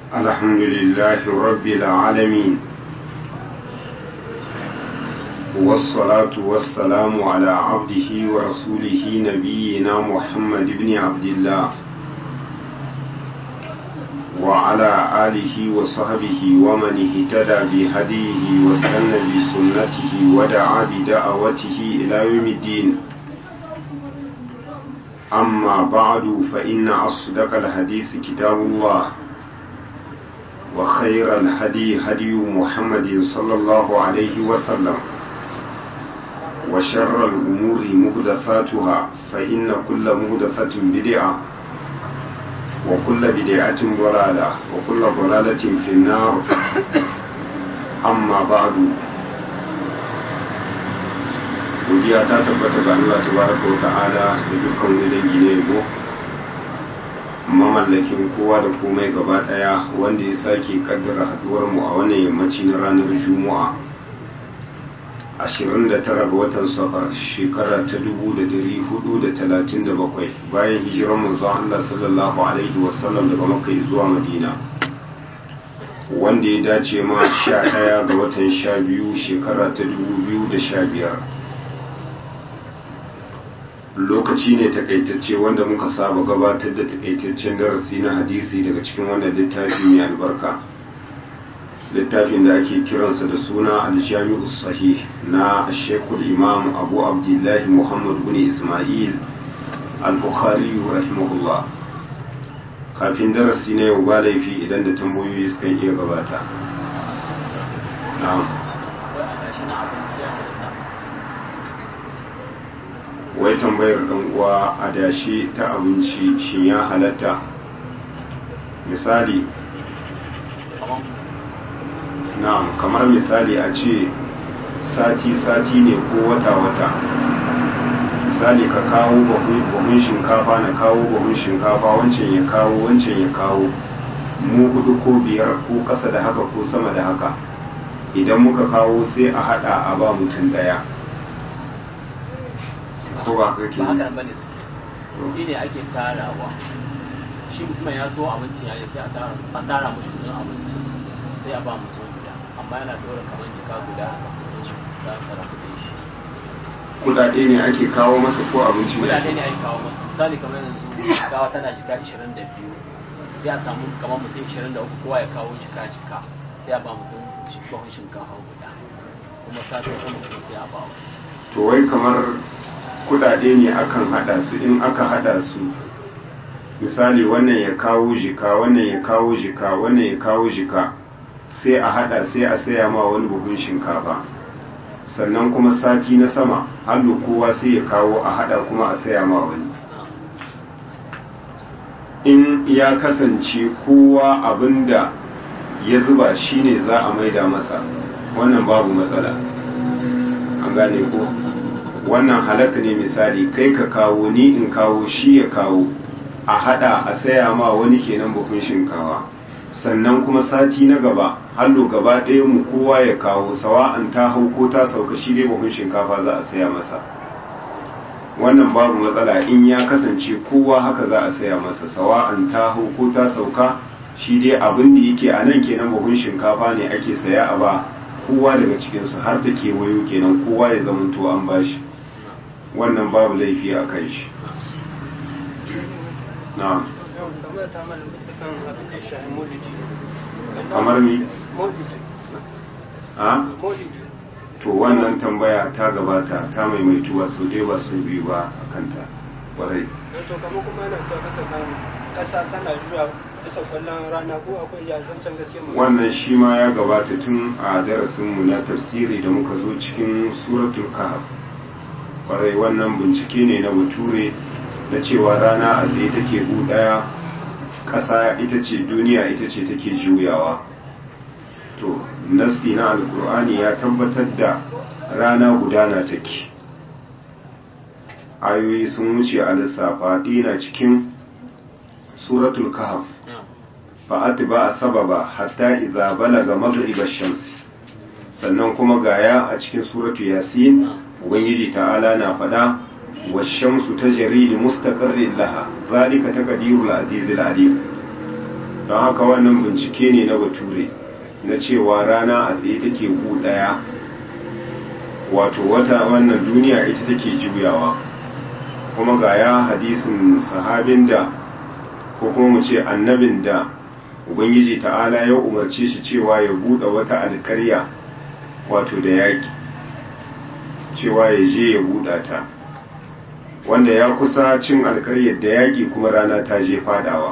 الحمد لله رب العالمين والصلاة والسلام على عبده ورسوله نبينا محمد بن عبد الله وعلى آله وصحبه ومن اهتدى بهديه واستنى بسنته ودعا بدعوته إلى يوم الدين أما بعد فإن أصدق الحديث كتاب الله وخير الهدي هدي محمد صلى الله عليه وسلم وشر الأمور مهدثاتها فإن كل مهدثة بدعة وكل بدعة ضلالة وكل ضلالة في النار أما بعد godiya ta tabbata ga Allah tabaraka wa ta'ala da dukkan wani dangi ne yabo mamallakin kowa da komai gaba daya wanda ya sake kaddara haduwar mu a wannan yammaci na ranar juma'a 29 ga watan safar shekara ta 1437 bayan hijirar manzon Allah sallallahu alaihi wasallam daga makka zuwa madina wanda ya dace ma 11 ga watan 12 shekara ta 2015 lokaci ne takaitacce wanda muka saba gabatar da takaitaccen darasi na hadisi daga cikin wannan littafi mai albarka littafin da ake kiransa da suna aljami'u sahih na shekul imam abu abdullahi muhammad bin ismail al-bukhari rahimahullah kafin darasi na yau ba laifi idan da tambayoyi suka iya gabata na'am wai tambayar dan uwa a dashi ta abinci shin ya halatta misali na'am kamar misali a ce sati-sati ne ko wata-wata misali ka kawo buhun shinkafa na kawo buhun shinkafa wancan ya kawo wancan ya kawo mu hudu ko biyar ko ƙasa da haka ko sama da haka idan muka kawo sai a hada a ba mutum daya ko ba ka ke ba haka bane su shi ne ake tarawa shi mutumin ya so abinci ya yi sai a tara mushi kudin abinci sai a ba mutum guda amma yana dora kamar jika guda za a tara kudin shi kudade ne ake kawo masa ko abinci ne kudade ne ake kawo masa misali kamar yanzu gawa tana jika 22 sai a samu kamar mutum 23 kowa ya kawo jika jika sai a ba mutum shikon shinkafa guda kuma satin sama kuma sai a ba to wai kamar kudade ne akan hada su in aka hada su misali wannan ya kawo jika wannan ya kawo jika wannan ya kawo jika sai a hada sai a saya ma wani buhun shinkafa sannan kuma sati na sama hannu kowa sai ya kawo a hada kuma a saya ma wani in ya kasance kowa abinda ya zuba shine za a maida masa wannan babu matsala an gane ko wannan halaka ne misali kai ka kawo ni in kawo shi ya kawo a hada a saya ma wani kenan buhun shinkawa sannan kuma sati na gaba hallo gaba ɗaya mu kowa ya kawo sawa'an ta hau ko ta sauka shi dai buhun shinkafa za a saya masa wannan babu matsala in ya kasance kowa haka za a saya masa sawa'an ta hau ko ta sauka shi dai abin da yake a nan kenan buhun shinkafa ne ake saya a ba kowa daga cikinsu har ta kewayo kenan kowa ya zamanto an bashi wannan babu laifi a kan shi na kamar mi a to wannan tambaya ta gabata ta maimaituwa sau dai ba su biyu ba a kanta warai to kamar kuma yana cewa kasa kan kasa tana juya bisa kwallon rana ko akwai ya zancen gaske mu wannan shi ma ya gabata tun a darasinmu na tafsiri da muka zo cikin suratul kahf kwarai wannan bincike ne na bature na cewa rana a tsaye take bu daya ƙasa ita ce duniya ita ce take juyawa to nasti na alkur'ani ya tabbatar da rana gudana take ayoyi sun wuce a lissafa na cikin suratul kahf fa'at ba a sababa hatta iza balaga maghriba shamsi sannan kuma gaya a cikin suratu yasin ubangiji ta'ala na faɗa والشمس تجري لمستقر لها ذلك تقدير العزيز العليم don haka wannan bincike ne na bature na cewa rana a tsaye take gu daya wato wata wannan duniya ita take juyawa kuma ga ya hadisin sahabin da ko kuma mu ce annabin da ubangiji ta'ala ya umarce shi cewa ya buɗe wata alkarya wato da yaƙi cewa ya je ya buɗa ta wanda ya kusa cin alkaryar da yaƙi kuma rana ta je fadawa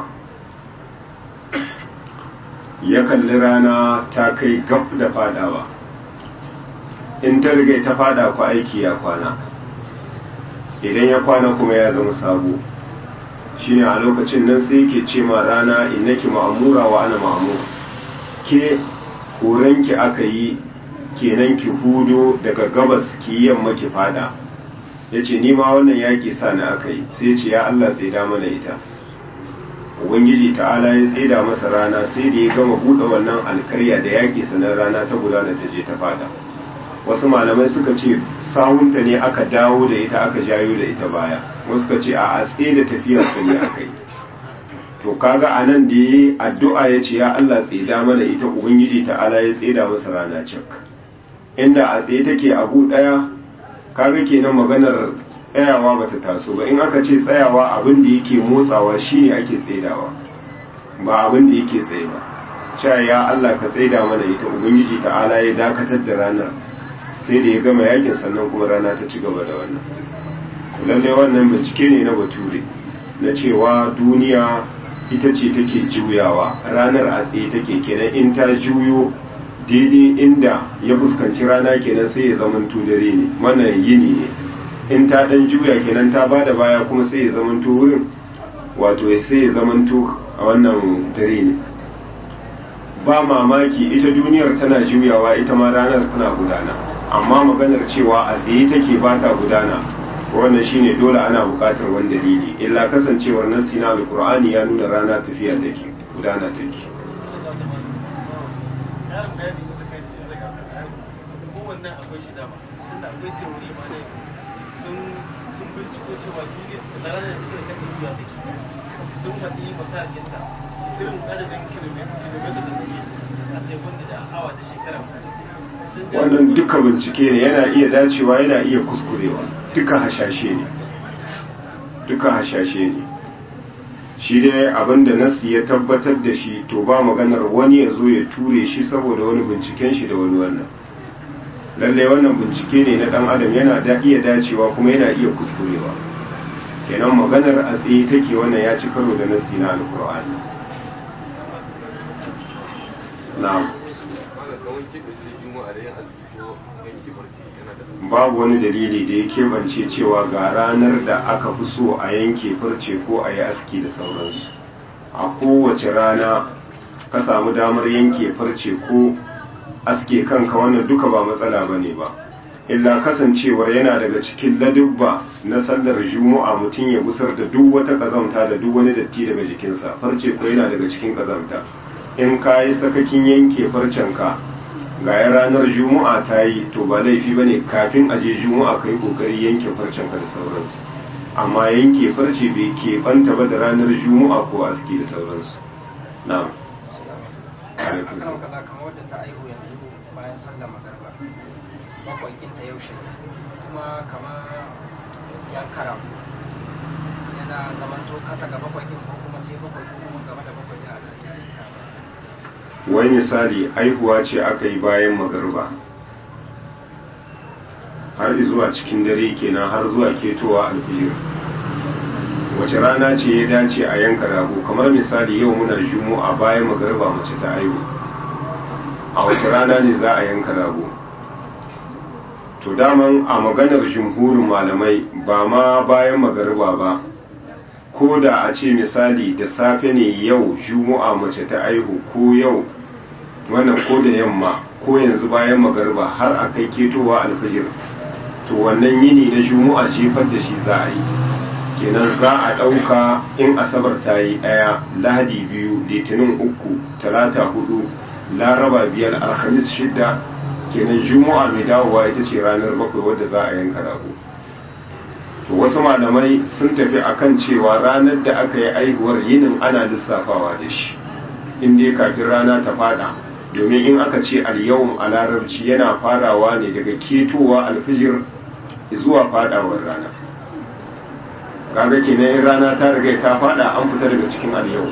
ya kalli rana ta kai gab da fadawa in ta riga ta fada ku aiki ya kwana idan ya kwana kuma ya zama sabo shine a lokacin nan sai yake ce ma rana innaki ma'amura wa ana ma'amur ke horonki aka yi kenan ki hudo daga gabas ki yamma ki fada ya ce ni ma wannan yaƙi sa na aka yi sai ce ya Allah tsaida mana ita ubangiji ta'ala ya tsaida masa rana sai da ya gama buɗe wannan alkarya da yaƙi sanar rana ta gudana ta je ta fada wasu malamai suka ce sawunta ne aka dawo da ita aka jayo da ita baya wasu suka ce a atse da tafiyarsa ne aka yi to kaga a nan da ya yi addu'a ya ce ya Allah tsaida mana ita ubangiji ta'ala ya tsaida masa rana cak inda a tsaye take abu ɗaya kaga kenan maganar tsayawa bata taso ba in aka ce tsayawa abin da yake motsawa shine ake tsaidawa ba abin da yake tsaye ba cewa ya Allah ka tsaida mana ita ubangiji ta'ala ya dakatar da ranar sai da ya gama yakin sannan kuma rana ta ci gaba da wannan lallai wannan bincike ne na bature na cewa duniya ita ce take juyawa ranar a tsaye take kenan in ta juyo daidai inda ya fuskanci rana kenan sai ya zamanto dare ne mana yini ne in ta dan juya kenan ta bada baya kuma sai ya zamanto wurin wato sai ya zamanto a wannan dare ne ba mamaki ita duniyar tana juyawa ita ma ranar tana gudana amma maganar cewa a tsaye take ba ta gudana wannan shine dole ana buƙatar wani dalili illa kasancewar nassi na alqur'ani ya nuna rana tafiya take gudana take wannan akwai shi dama tunda akwai teori ma ne sun sun binciko cewa duniya da ranar da take kan duniya take sun faɗi masakinta irin adadin kilomita da take a sekunda da awa da shekara wannan duka bincike ne yana iya dacewa yana iya kuskurewa duka hashashe ne duka hashashe ne shi dai abinda nasi ya tabbatar da shi to ba maganar wani ya zo ya ture shi saboda wani binciken shi da wani wannan lalle wannan bincike ne na dan adam yana da iya dacewa kuma yana iya kuskurewa kenan maganar a tsaye take wannan ya ci karo da nasi na alkur'ani na'am babu wani dalili da ya keɓance cewa ga ranar da aka fi so a yanke farce ko a yi aski da sauransu a kowace rana ka samu damar yanke farce ko aske kanka wannan duka ba matsala ba ne ba illa kasancewar yana daga cikin ladubba na sallar juma'a mutum ya gusar da duk wata kazamta da duk wani datti daga jikinsa farce ko yana daga cikin kazamta in ka yi sakakin yanke farcenka ga ya ranar juma'a ta yi to ba laifi ba ne kafin a je juma'a ka yi kokari yanke farcenka da sauransu amma yanke farce bai keɓanta ba da ranar juma'a ko aski da sauransu na'am akan kala kamar wadda ta aihu yanzu bayan sallar magarba bakwai kinta yaushe kuma kamar yankara yana zamanto kasa ga bakwai kin ko kuma sai bakwai ko kuma gaba da bakwai da ana yanka wai misali aihuwa ce aka yi bayan magarba har zuwa cikin dare kenan har zuwa ketowa alfijir wace rana ce ya dace a yanka rago kamar misali yau muna juma'a bayan magarba mace ta aihu a wace rana ne za a yanka rago to daman a maganar jumhurin malamai ba ma bayan magarba ba ko da a ce misali da safe ne yau juma'a mace ta aihu ko yau wannan ko da yamma ko yanzu bayan magarba har a kai ketowa alfajir to wannan yini na juma'a jefar da shi za a yi kenan za a ɗauka in asabar ta yi ɗaya lahadi biyu litinin uku talata hudu laraba biyar alhamis shidda kenan juma'a mai dawowa ita ce ranar bakwai wadda za a yanka rago to wasu malamai sun tafi akan cewa ranar da aka yi aihuwar yinin ana lissafawa da shi in dai kafin rana ta fada domin in aka ce al-yawm a larabci yana farawa ne daga ketowa alfijir zuwa fadawar rana kaga kenan in rana ta riga ta fada an fita daga cikin al-yawm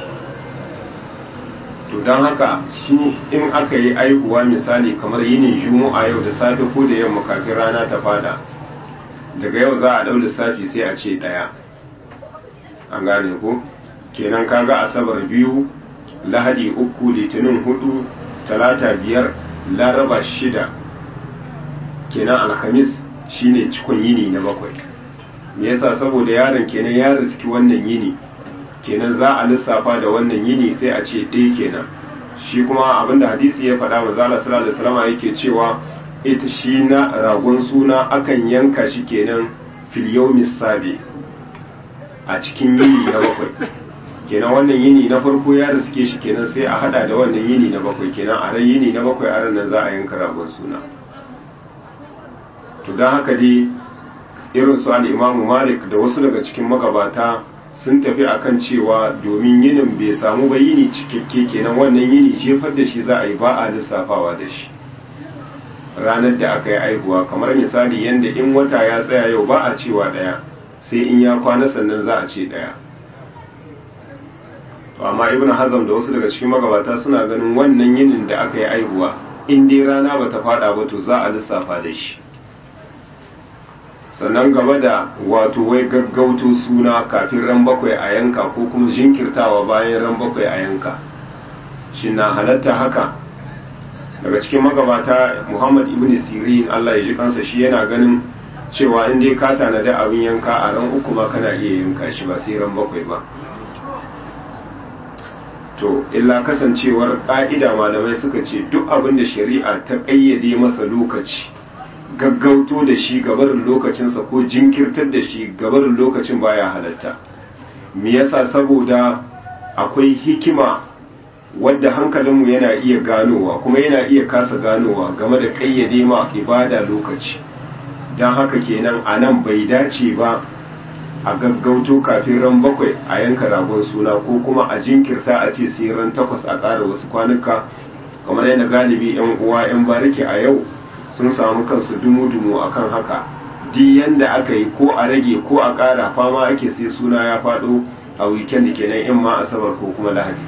to don haka su in aka yi aihuwa misali kamar yinin juma'a yau da safe ko da yamma kafin rana ta fada daga yau za a ɗau lissafi sai a ce ɗaya an gane ko kenan kaga asabar biyu lahadi uku litinin hudu talata biyar laraba shida kenan alhamis shine cikon yini na bakwai me yasa saboda yaron kenan ya riski wannan yini kenan za a lissafa da wannan yini sai a ce ɗaya kenan shi kuma abinda hadisi ya faɗa wa zala sallallahu alaihi wasallam yake cewa ita shi na ragon suna akan yanka shi kenan fil yawmis sabi a cikin yini na bakwai kenan wannan yini na farko ya riske shi kenan sai a hada da wannan yini na bakwai kenan a ran yini na bakwai a ran nan za a yanka ragon suna to don haka dai irin su al-imamu malik da wasu daga cikin magabata sun tafi akan cewa domin yinin bai samu ba yini cikakke kenan wannan yini jefar da shi za a yi ba a lissafawa da shi ranar da aka yi aihuwa kamar misali yadda in wata ya tsaya yau ba a cewa ɗaya sai in ya kwana sannan za a ce ɗaya to amma ibn hazam da wasu daga cikin magabata suna ganin wannan yinin da aka yi aihuwa in dai rana ba ta fada ba to za a lissafa da shi sannan gaba da wato wai gaggauto suna kafin ran bakwai a yanka ko kuma jinkirtawa bayan ran bakwai a yanka shi na halatta haka daga cikin magabata muhammad ibn sirin allah ya ji kansa shi yana ganin cewa in dai ka tanadi abin yanka a ran uku ma kana iya yanka shi ba sai ran bakwai ba to illa kasancewar ƙa'ida malamai suka ce duk abin da shari'a ta ƙayyade masa lokaci gaggauto da shi gabarin lokacinsa ko jinkirtar da shi gabarin lokacin baya halatta me yasa saboda akwai hikima wadda hankalinmu yana iya ganowa kuma yana iya kasa ganowa game da ƙayyade ma ibada lokaci don haka kenan a nan bai dace ba a gaggauto kafin ran bakwai a yanka ragon suna ko kuma a jinkirta a ce sai ran takwas a ƙara wasu kwanuka kamar yadda galibi 'yan uwa 'yan bariki a yau sun samu kansu dumu-dumu a kan haka di yanda aka yi ko a rage ko a ƙara fama ake sai suna ya faɗo a weekend kenan in ma asabar ko kuma lahadi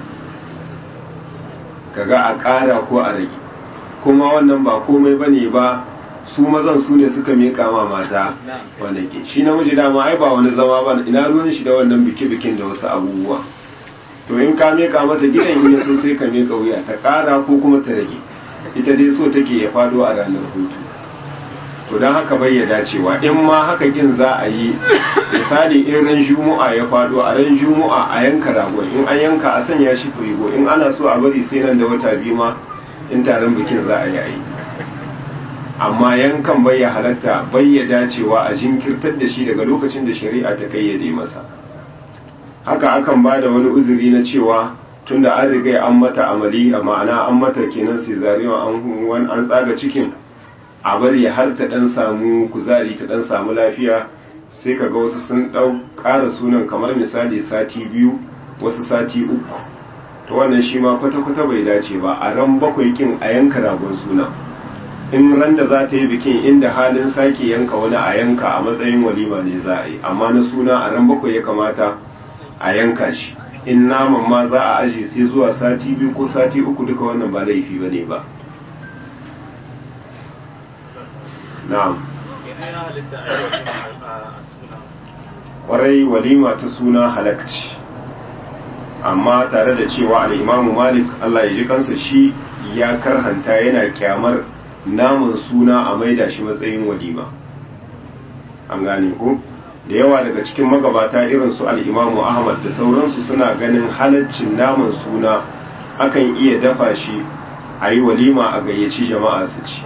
kaga a ƙara ko a rage kuma wannan ba komai bane ba su mazan su ne suka miƙa ma mata wanda ke shi namiji dama ai ba wani zama ba ina ruwan shi da wannan biki-bikin da wasu abubuwa to in ka miƙa mata gidan in so sai ka miƙa wuya ta ƙara ko kuma ta rage ita dai so take ya fado a ranar hutu to don haka bai ya dacewa in ma haka kin za a yi misali in ran juma'a ya fado a ran juma'a a yanka ragon in an yanka a sanya shi firigo in ana so a bari sai nan da wata biyu ma in taron bikin za a yi ayi amma yankan bai ya halatta bai ya dacewa a jinkirtar da shi daga lokacin da shari'a ta kayyade masa haka akan ba da wani uzuri na cewa tunda an riga an mata amali a ma'ana an mata kenan cesarean an an tsaga cikin a bari har ta dan samu kuzari ta dan samu lafiya sai kaga wasu sun dau ƙara sunan kamar misali sati biyu wasu sati uku to wannan shi ma kwata-kwata bai dace ba a ran bakwai kin a yanka ragon suna in ran da za ta yi bikin inda halin sake yanka wani a yanka a matsayin walima ne za a yi amma na suna a ran bakwai ya kamata a yanka shi in naman ma za a aje sai zuwa sati biyu ko sati uku duka wannan ba laifi ba ne ba na'am kwarai walima ta suna halakci amma tare da cewa al'imamu malik allah ya ji kansa shi ya karhanta yana kyamar naman suna a maida shi matsayin walima an gane ko da yawa daga cikin magabata irin su al'imamu ahmad da sauransu suna ganin halaccin naman suna akan iya dafa shi a yi walima a gayyaci jama'a su ci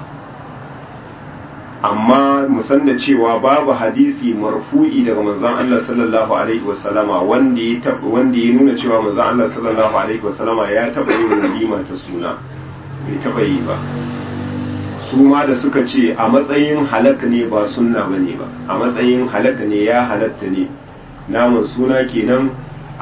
amma musan da cewa babu hadisi marfu'i daga manzon Allah sallallahu alaihi wasallama wanda ya wanda ya nuna cewa manzon Allah sallallahu alaihi wasallama ya taba yin walima ta suna bai taba yi ba su ma da suka ce a matsayin halak ne ba sunna bane ba a matsayin halak ne ya halatta ne naman suna kenan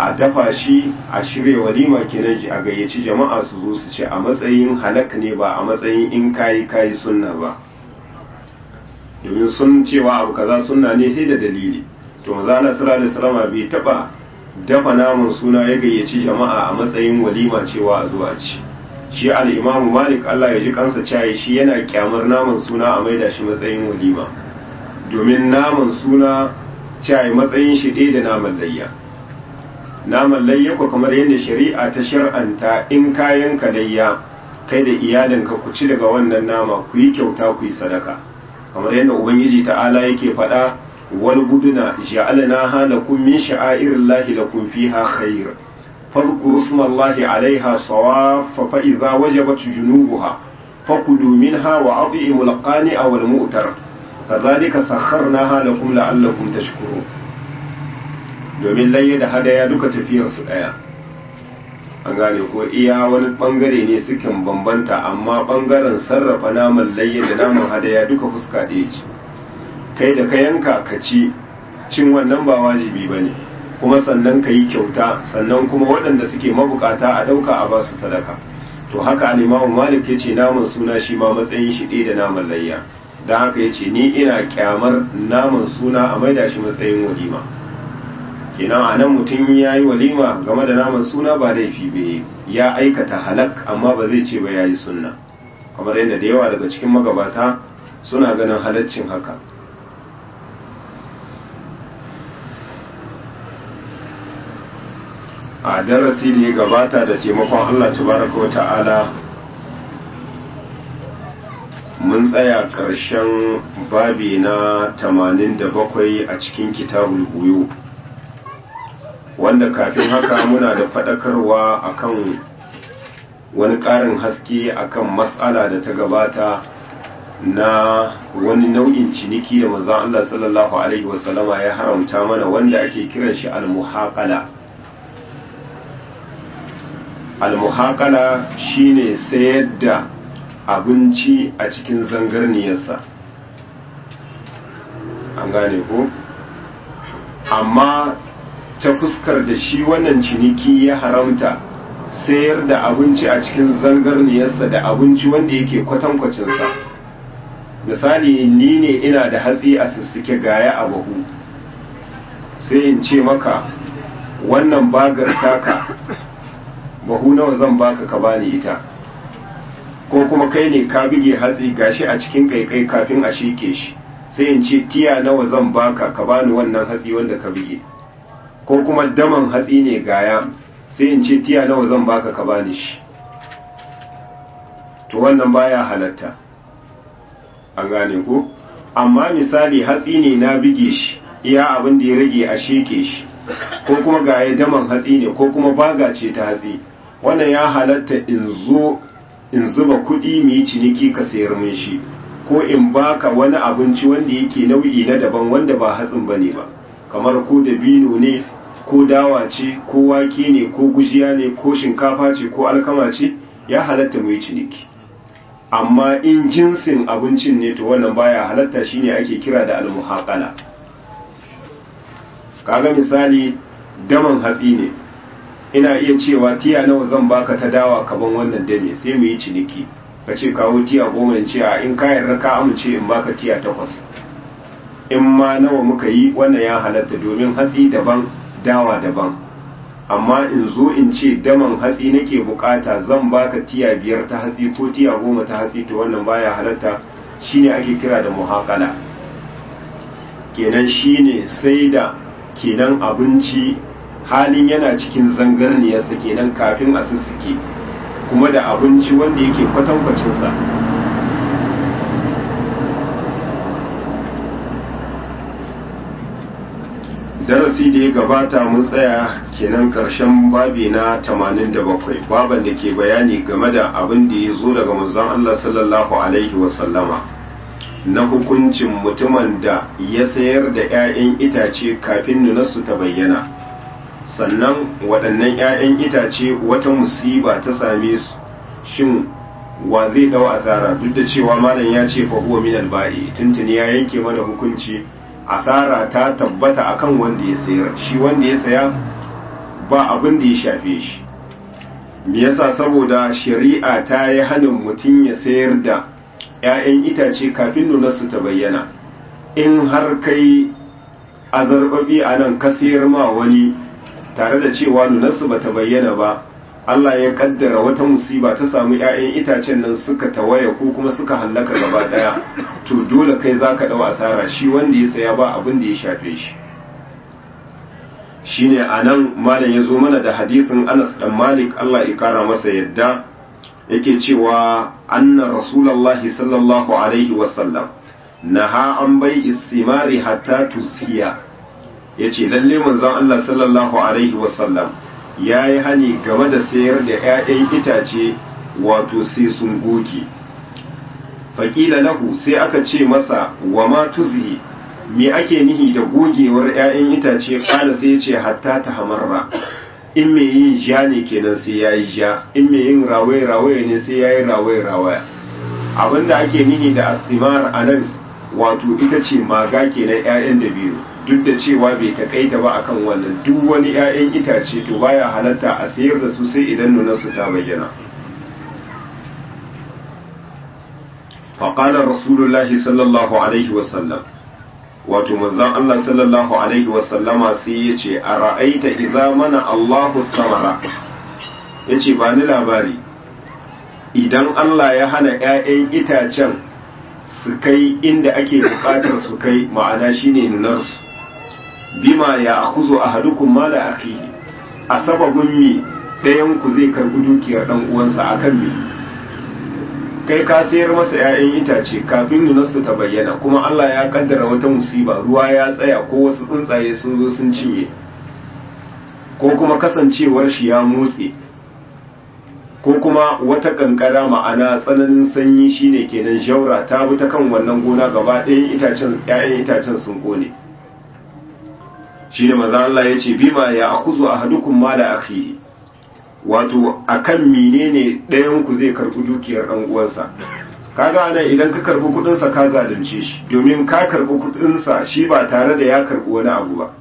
a dafa shi a shirya walima kenan a gayyaci jama'a su zo su ce a matsayin halak ne ba a matsayin in kayi kayi sunna ba domin sun cewa abu kaza sunna ne sai da dalili to maza Allah sallallahu alaihi wasallam bai taba dafa naman suna ya gayyaci jama'a a matsayin walima cewa a zuwa ci shi al-imamu malik Allah ya ji kansa cayi shi yana kyamar naman suna a maida shi matsayin walima domin naman suna cayi matsayin shi ɗaya da naman layya naman layya ko kamar yadda shari'a ta shar'anta in kayan ka layya kai da iyalinka ku ci daga wannan nama ku yi kyauta ku yi sadaka kamar yadda ubangiji ta'ala yake faɗa wal buduna ja'alna halakum min sha'airillahi lakum fiha khair fadhkuru ismallahi 'alayha sawaffa fa idza wajabat junubuha fakulu minha wa at'imul qani'a wal mu'tar kadhalika sakharnaha lakum la'allakum tashkurun domin layya da hadaya duka tafiyar su daya an gane ko iya wani bangare ne sukan bambanta amma bangaren sarrafa naman layya da naman hadaya duka fuska ɗaya ce kai da ka yanka ka ci cin wannan ba wajibi ba ne kuma sannan ka yi kyauta sannan kuma waɗanda suke mabukata a ɗauka a basu sadaka to haka alimamu malik ya ce naman suna shi ma matsayin shi ɗaya da naman layya don haka ya ce ni ina kyamar naman suna a maida shi matsayin walima kenan a nan mutum ya yi walima game da naman suna ba laifi bai ya aikata halak amma ba zai ce ba ya yi sunna kamar yadda da yawa daga cikin magabata suna ganin halaccin haka a darasi da ya gabata da taimakon Allah tabaraka wa ta'ala mun tsaya ƙarshen babi na 87 a cikin kitabul buyu wanda kafin haka muna da faɗakarwa akan wani ƙarin haske akan matsala da ta gabata na wani nau'in ciniki da manzon Allah sallallahu alaihi wasallama ya haramta mana wanda ake kiran shi al-muhaqala al-muhaqala shine sayar da abinci a cikin zangarniyarsa an gane ko amma ta fuskar da shi wannan ciniki ya haramta sayar da abinci a cikin zangarniyarsa da abinci wanda yake kwatankwacinsa misali ni ne ina da hatsi a sussuke gaya a bahu sai in ce maka wannan bagar taka bahu nawa zan baka ka bani ita ko kuma kai ne ka bige hatsi gashi a cikin kaikai kafin a shike shi sai in ce tiya nawa zan baka ka bani wannan hatsi wanda ka bige ko kuma daman hatsi ne gaya sai in ce tiya nawa zan baka ka bani shi to wannan baya halatta an gane ko amma misali hatsi ne na bige shi iya abin da ya rage a sheke shi ko kuma gaya daman hatsi ne ko kuma baga ce ta hatsi wannan ya halatta in zo in zuba kuɗi mu yi ciniki ka sayar min shi ko in baka wani abinci wanda yake nau'i na daban wanda ba hatsin bane ba kamar ko dabino ne ko dawa ce ko wake ne ko gujiya ne ko shinkafa ce ko alkama ce ya halatta mu yi ciniki amma in jinsin abincin ne to wannan baya halatta shine ake kira da almuhaqala kaga misali daman hatsi ne ina iya cewa tiya nawa zan baka ta dawa kaban wannan dame sai mu yi ciniki ka ce kawo tiya goma in ce a in ka yarda ka amince in baka tiya takwas in ma nawa muka yi wannan ya halatta domin hatsi daban dawa daban amma in zo in ce daman hatsi nake bukata zan baka tiya biyar ta hatsi ko tiya goma ta hatsi to wannan baya halatta shine ake kira da muhaqala kenan shine sai da kenan abinci halin yana cikin zangarniyarsa kenan kafin a sussuke kuma da abinci wanda yake kwatankwacinsa darasi da ya gabata mun tsaya kenan karshen babi na 87 baban da ke bayani game da abin da ya zo daga manzon Allah sallallahu alaihi wasallama na hukuncin mutumin da ya sayar da 'ya'yan itace kafin nunarsu ta bayyana sannan waɗannan 'ya'yan itace wata musiba ta same su shin wa zai ɗau asara duk da cewa malam ya ce fa huwa min alba'i tuntuni ya yanke mana hukunci asara ta tabbata akan wanda ya sayar shi wanda ya saya ba abin da ya shafe shi me yasa saboda shari'a ta yi hannun mutum ya sayar da 'ya'yan itace kafin nunarsu ta bayyana in har kai azarbabi a nan ka sayar ma wani tare da cewa nunarsu ba ta bayyana ba Allah ya kaddara wata musiba ta samu 'ya'yan itacen nan suka tawaya ko kuma suka hallaka gaba daya to dole kai zaka dau asara shi wanda ya saya ba abin da ya shafe shi shine anan malam ya zo mana da hadisin Anas dan Malik Allah ya kara masa yadda yake cewa anna rasulullahi sallallahu alaihi wasallam naha an bai istimari hatta tusiya yace lalle manzon Allah sallallahu alaihi wasallam yayi hani game da sayar da 'ya'yan itace wato sai sun goge faƙila lahu sai aka ce masa wa ma tuzihi me ake nihi da gogewar 'ya'yan itace ƙala sai ce hatta ta hamarra in me yin ja ne kenan sai ya yi ja in me yin rawaye rawaye ne sai ya yi rawaye rawaya abinda ake nihi da astimar a nan wato ita ce maga kenan 'ya'yan dabino duk da cewa bai takaita ba akan wannan duk wani 'ya'yan itace to baya halatta a sayar da su sai idan nunarsu ta bayyana faƙalar rasulullahi sallallahu alaihi wasallam wato manzon Allah sallallahu alaihi wasallama sai ya ce a ra'aita idza mana Allahu samara ya ce ba ni labari idan Allah ya hana 'ya'yan itacen su kai inda ake buƙatar su kai ma'ana shine nunarsu bima ya akuzo a hadukun mala akihi a sababin mi ɗayan ku zai karɓi dukiyar ɗan uwansa akan mi kai ka sayar masa 'ya'yan itace kafin nunarsu ta bayyana kuma Allah ya kaddara wata musiba ruwa ya tsaya ko wasu tsuntsaye sun zo sun cinye ko kuma kasancewar shi ya motse ko kuma wata kankara ma'ana tsananin sanyi shine kenan jaura ta bi ta kan wannan gona gaba ɗayan itacen 'ya'yan itacen sun kone shine manzo Allah ya ce bima ya akuzu ahadukum mala akhihi wato akan menene ɗayan ku zai karɓi dukiyar ɗan uwansa kaga anan idan ka karɓi kuɗin sa ka zalunce shi domin ka karɓi kuɗin sa shi ba tare da ya karɓi wani abu ba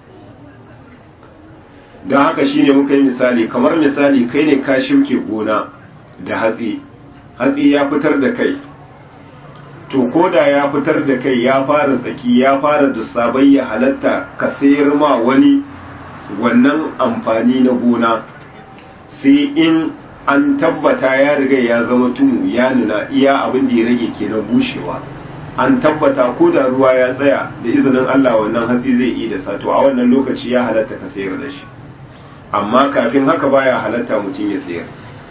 don haka shine muka yi misali kamar misali kai ne ka shirke gona da hatsi hatsi ya fitar da kai to ko da ya fitar da kai ya fara tsaki ya fara dusabai ya halatta ka sayar ma wani wannan amfani na gona sai in an tabbata ya riga ya zama tumu ya nuna iya abin da ya rage kenan bushewa an tabbata ko da ruwa ya tsaya da izinin Allah wannan hatsi zai yi da sato a wannan lokaci ya halatta ka sayar da shi amma kafin haka baya halatta mutum ya sayar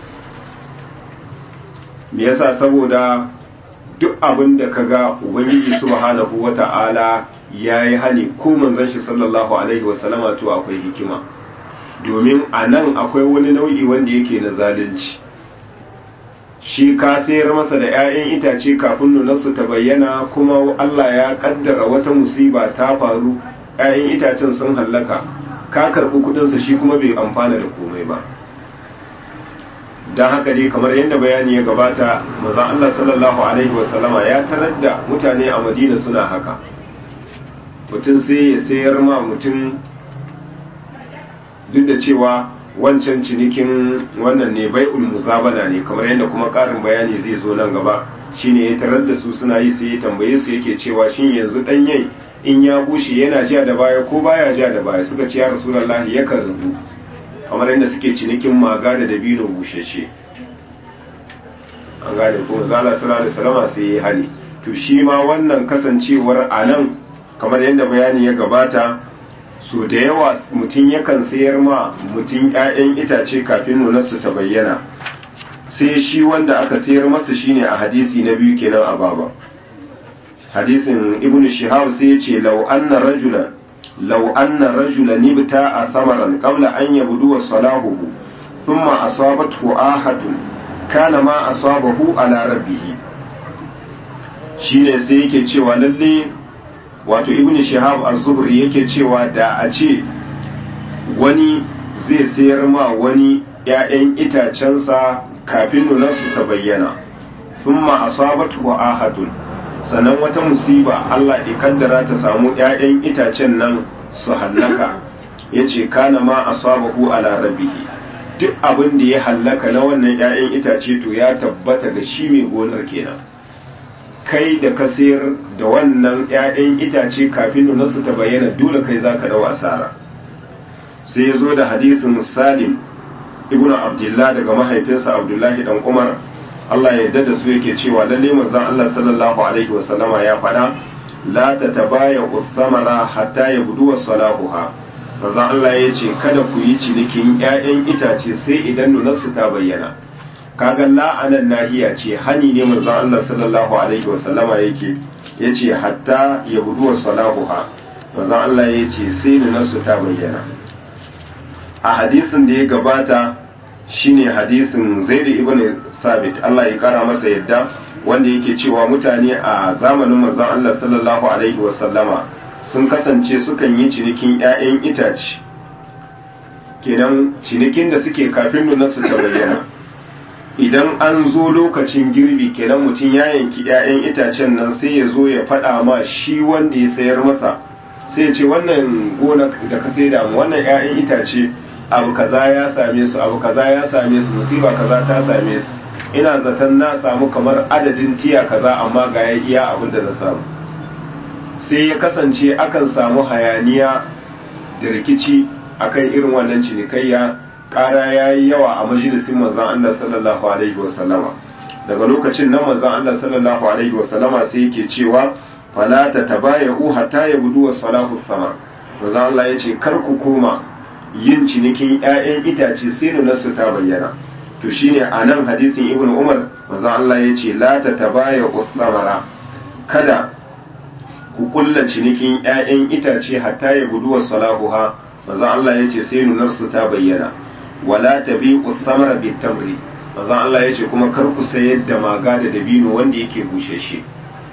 me yasa saboda duk abin da kaga ubangiji subhanahu wata'ala yayi hani ko manzon shi sallallahu alaihi wasallama to akwai hikima domin a nan akwai wani nau'i wanda yake na zalunci shi ka sayar masa da 'ya'yan itace kafin nunarsu ta bayyana kuma Allah ya kaddara wata musiba ta faru 'ya'yan itacen sun hallaka ka karɓi kuɗinsa shi kuma bai amfana da komai ba don haka dai kamar yadda bayani ya gabata mazan Allah sallallahu Alaihi wasallama ya tarar da mutane a madina suna haka mutum sai ya sayar ma mutum duk da cewa wancan cinikin wannan ne bai muzabana ne kamar yadda kuma ƙarin bayani zai zo nan gaba shine ya tarar da su suna yi sai ya tambaye su yake cewa shin yanzu ɗanyen in ya bushe yana ja da baya ko baya ja da baya suka ce ya rasulullahi yakan rubu kamar yadda suke cinikin maga da dabino bushashe an gane ko zala sallallahu alaihi wasallam sai ya hali to shi ma wannan kasancewar anan kamar yadda bayani ya gabata so da yawa mutum yakan sayar ma mutum ƴaƴan itace kafin nunarsu ta bayyana sai shi wanda aka sayar masa shine a hadisi na biyu kenan a baba hadisin ibnu shihab sai ya ce law anna rajulan لو أن رجلا ابتاع ثمرا قبل أن يبدو صلاحه ثم أصابته آهة كان ما أصابه على ربه shine sai yake cewa lalle wato ibn shihab az-zuhri yake cewa da a ce wani zai sayar ma wani ‘ya'yan itacensa kafin nunarsu ta bayyana thumma asabatu ahadun sannan wata musiba Allah ya kaddara ta samu ‘ya'yan itacen nan su hallaka yace kana ma asabahu ala rabbihi duk abin da ya hallaka na wannan 'ya'yan itace to ya tabbata ga shi mai gonar kenan kai da ka sayar da wannan 'ya'yan itace kafin nuna su ta bayyana dole kai za ka dau asara sai ya zo da hadisin salim ibnu abdullah daga mahaifinsa abdullahi dan umar Allah ya yarda da su yake cewa lalle manzon Allah sallallahu alaihi wasallama ya faɗa la tatabaya uthamara hatta yabdu salahuha manzon Allah ya ce kada ku yi cinikin 'ya'yan itace sai idan nunarsu ta bayyana kaga la'anan nahiya ce hani ne manzon Allah sallallahu alaihi wasallama yake yace hatta yabdu salahuha manzon Allah ya ce sai nunarsu ta bayyana a hadisin da ya gabata shine hadisin Zaid ibn Sabit Allah ya kara masa yadda wanda yake cewa mutane a zamanin manzon Allah sallallahu alaihi wasallama sun kasance sukan yi cinikin 'ya'yan itace kenan cinikin da suke kafin nunarsu ta bayyana idan an zo lokacin girbi kenan mutum ya yanki 'ya'yan itacen nan sai ya zo ya faɗa ma shi wanda ya sayar masa sai ya ce wannan gona da ka sai da wannan 'ya'yan itace abu kaza ya same su abu kaza ya same su musiba kaza ta same su ina zaton na samu kamar adadin tiya kaza amma ga ya iya abin da na samu sai ya kasance akan samu hayaniya da rikici akan irin wannan cinikayya ƙara ya yi yawa a majalisin manzan Allah sallallahu alaihi wasallama daga lokacin nan manzan Allah sallallahu alaihi wasallama sai yake cewa fala ta tabaya'u hatta yabudu was-salahu sama manzan Allah yace kar ku koma yin cinikin ƴaƴan itace sai nuna su ta bayyana to shine anan hadisin ibnu umar manzan Allah yace la ta tabaya'u samara kada ku kulla cinikin ƴaƴan itace hatta yabudu was-salahuha manzan Allah yace sai nunar su ta bayyana wala tabi'u thamara bitamri manzon Allah yace kuma kar ku sayar da maga da dabino wanda yake bushashe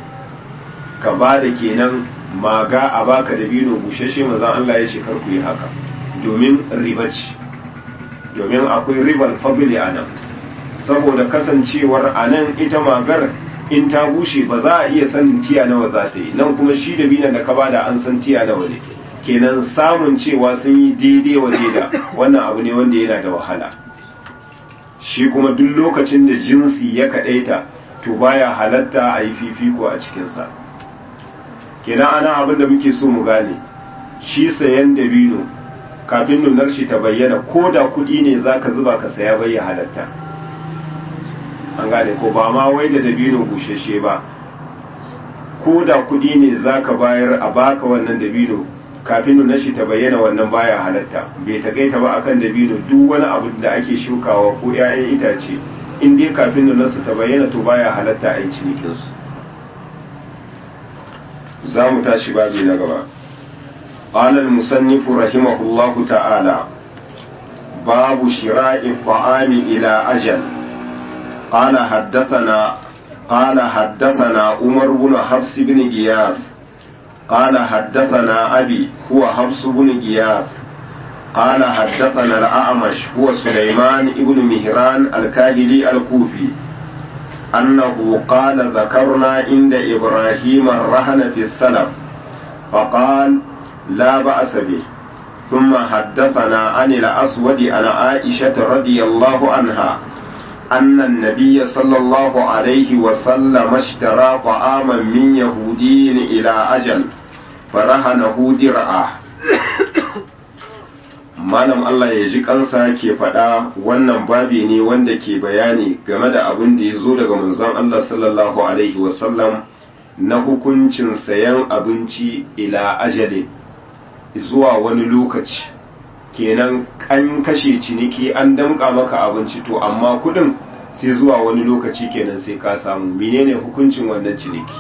ka ba da kenan maga a baka dabino bushashe manzon Allah yace kar ku yi haka domin riba ce domin akwai ribar fadli anan saboda kasancewar anan ita magar in ta bushe ba za a iya sanin tiya nawa za ta yi nan kuma shi dabinon da ka bada an san tiya nawa ne kenan samun cewa sun yi daidai waje da wannan abu ne wanda yana da wahala shi kuma duk lokacin da jinsi ya kaɗaita to baya halatta a yi fifiko a cikinsa kenan ana abin da muke so mu gane shi sayan dabino kafin nunar shi ta bayyana ko da kuɗi ne za ka zuba ka saya bai halatta an gane ko ba ma wai da dabino bushashe ba ko da kuɗi ne za ka bayar a baka wannan dabino kafin nuna shi ta bayyana wannan baya halatta bai takaita ba akan dabino duk wani abu da ake shukawa ko 'ya'yan itace in dai kafin nuna su ta bayyana to baya halatta a yi cinikin su za mu tashi babi na gaba قال المصنف رحمه الله تعالى باب شراء الطعام إلى أجل قال حدثنا قال حدثنا عمر بن حفص بن غياث قال حدثنا أبي هو حفص بن غياث قال حدثنا الأعمش هو سليمان بن مهران الكاهلي الكوفي أنه قال ذكرنا عند إبراهيم الرهن في السلف فقال لا بأس به ثم حدثنا عن الأسود عن عائشة رضي الله عنها أن النبي صلى الله عليه وسلم اشترى طعاما من يهودي إلى أجل فرهنه درعه malam Allah ya ji kansa ke faɗa wannan babi ne wanda ke bayani game da abin da ya zo daga manzon Allah sallallahu alaihi wasallam na hukuncin sayan abinci ila ajalin zuwa wani lokaci kenan an kashe ciniki an damƙa maka abinci to amma kuɗin sai zuwa wani lokaci kenan sai ka samu menene hukuncin wannan ciniki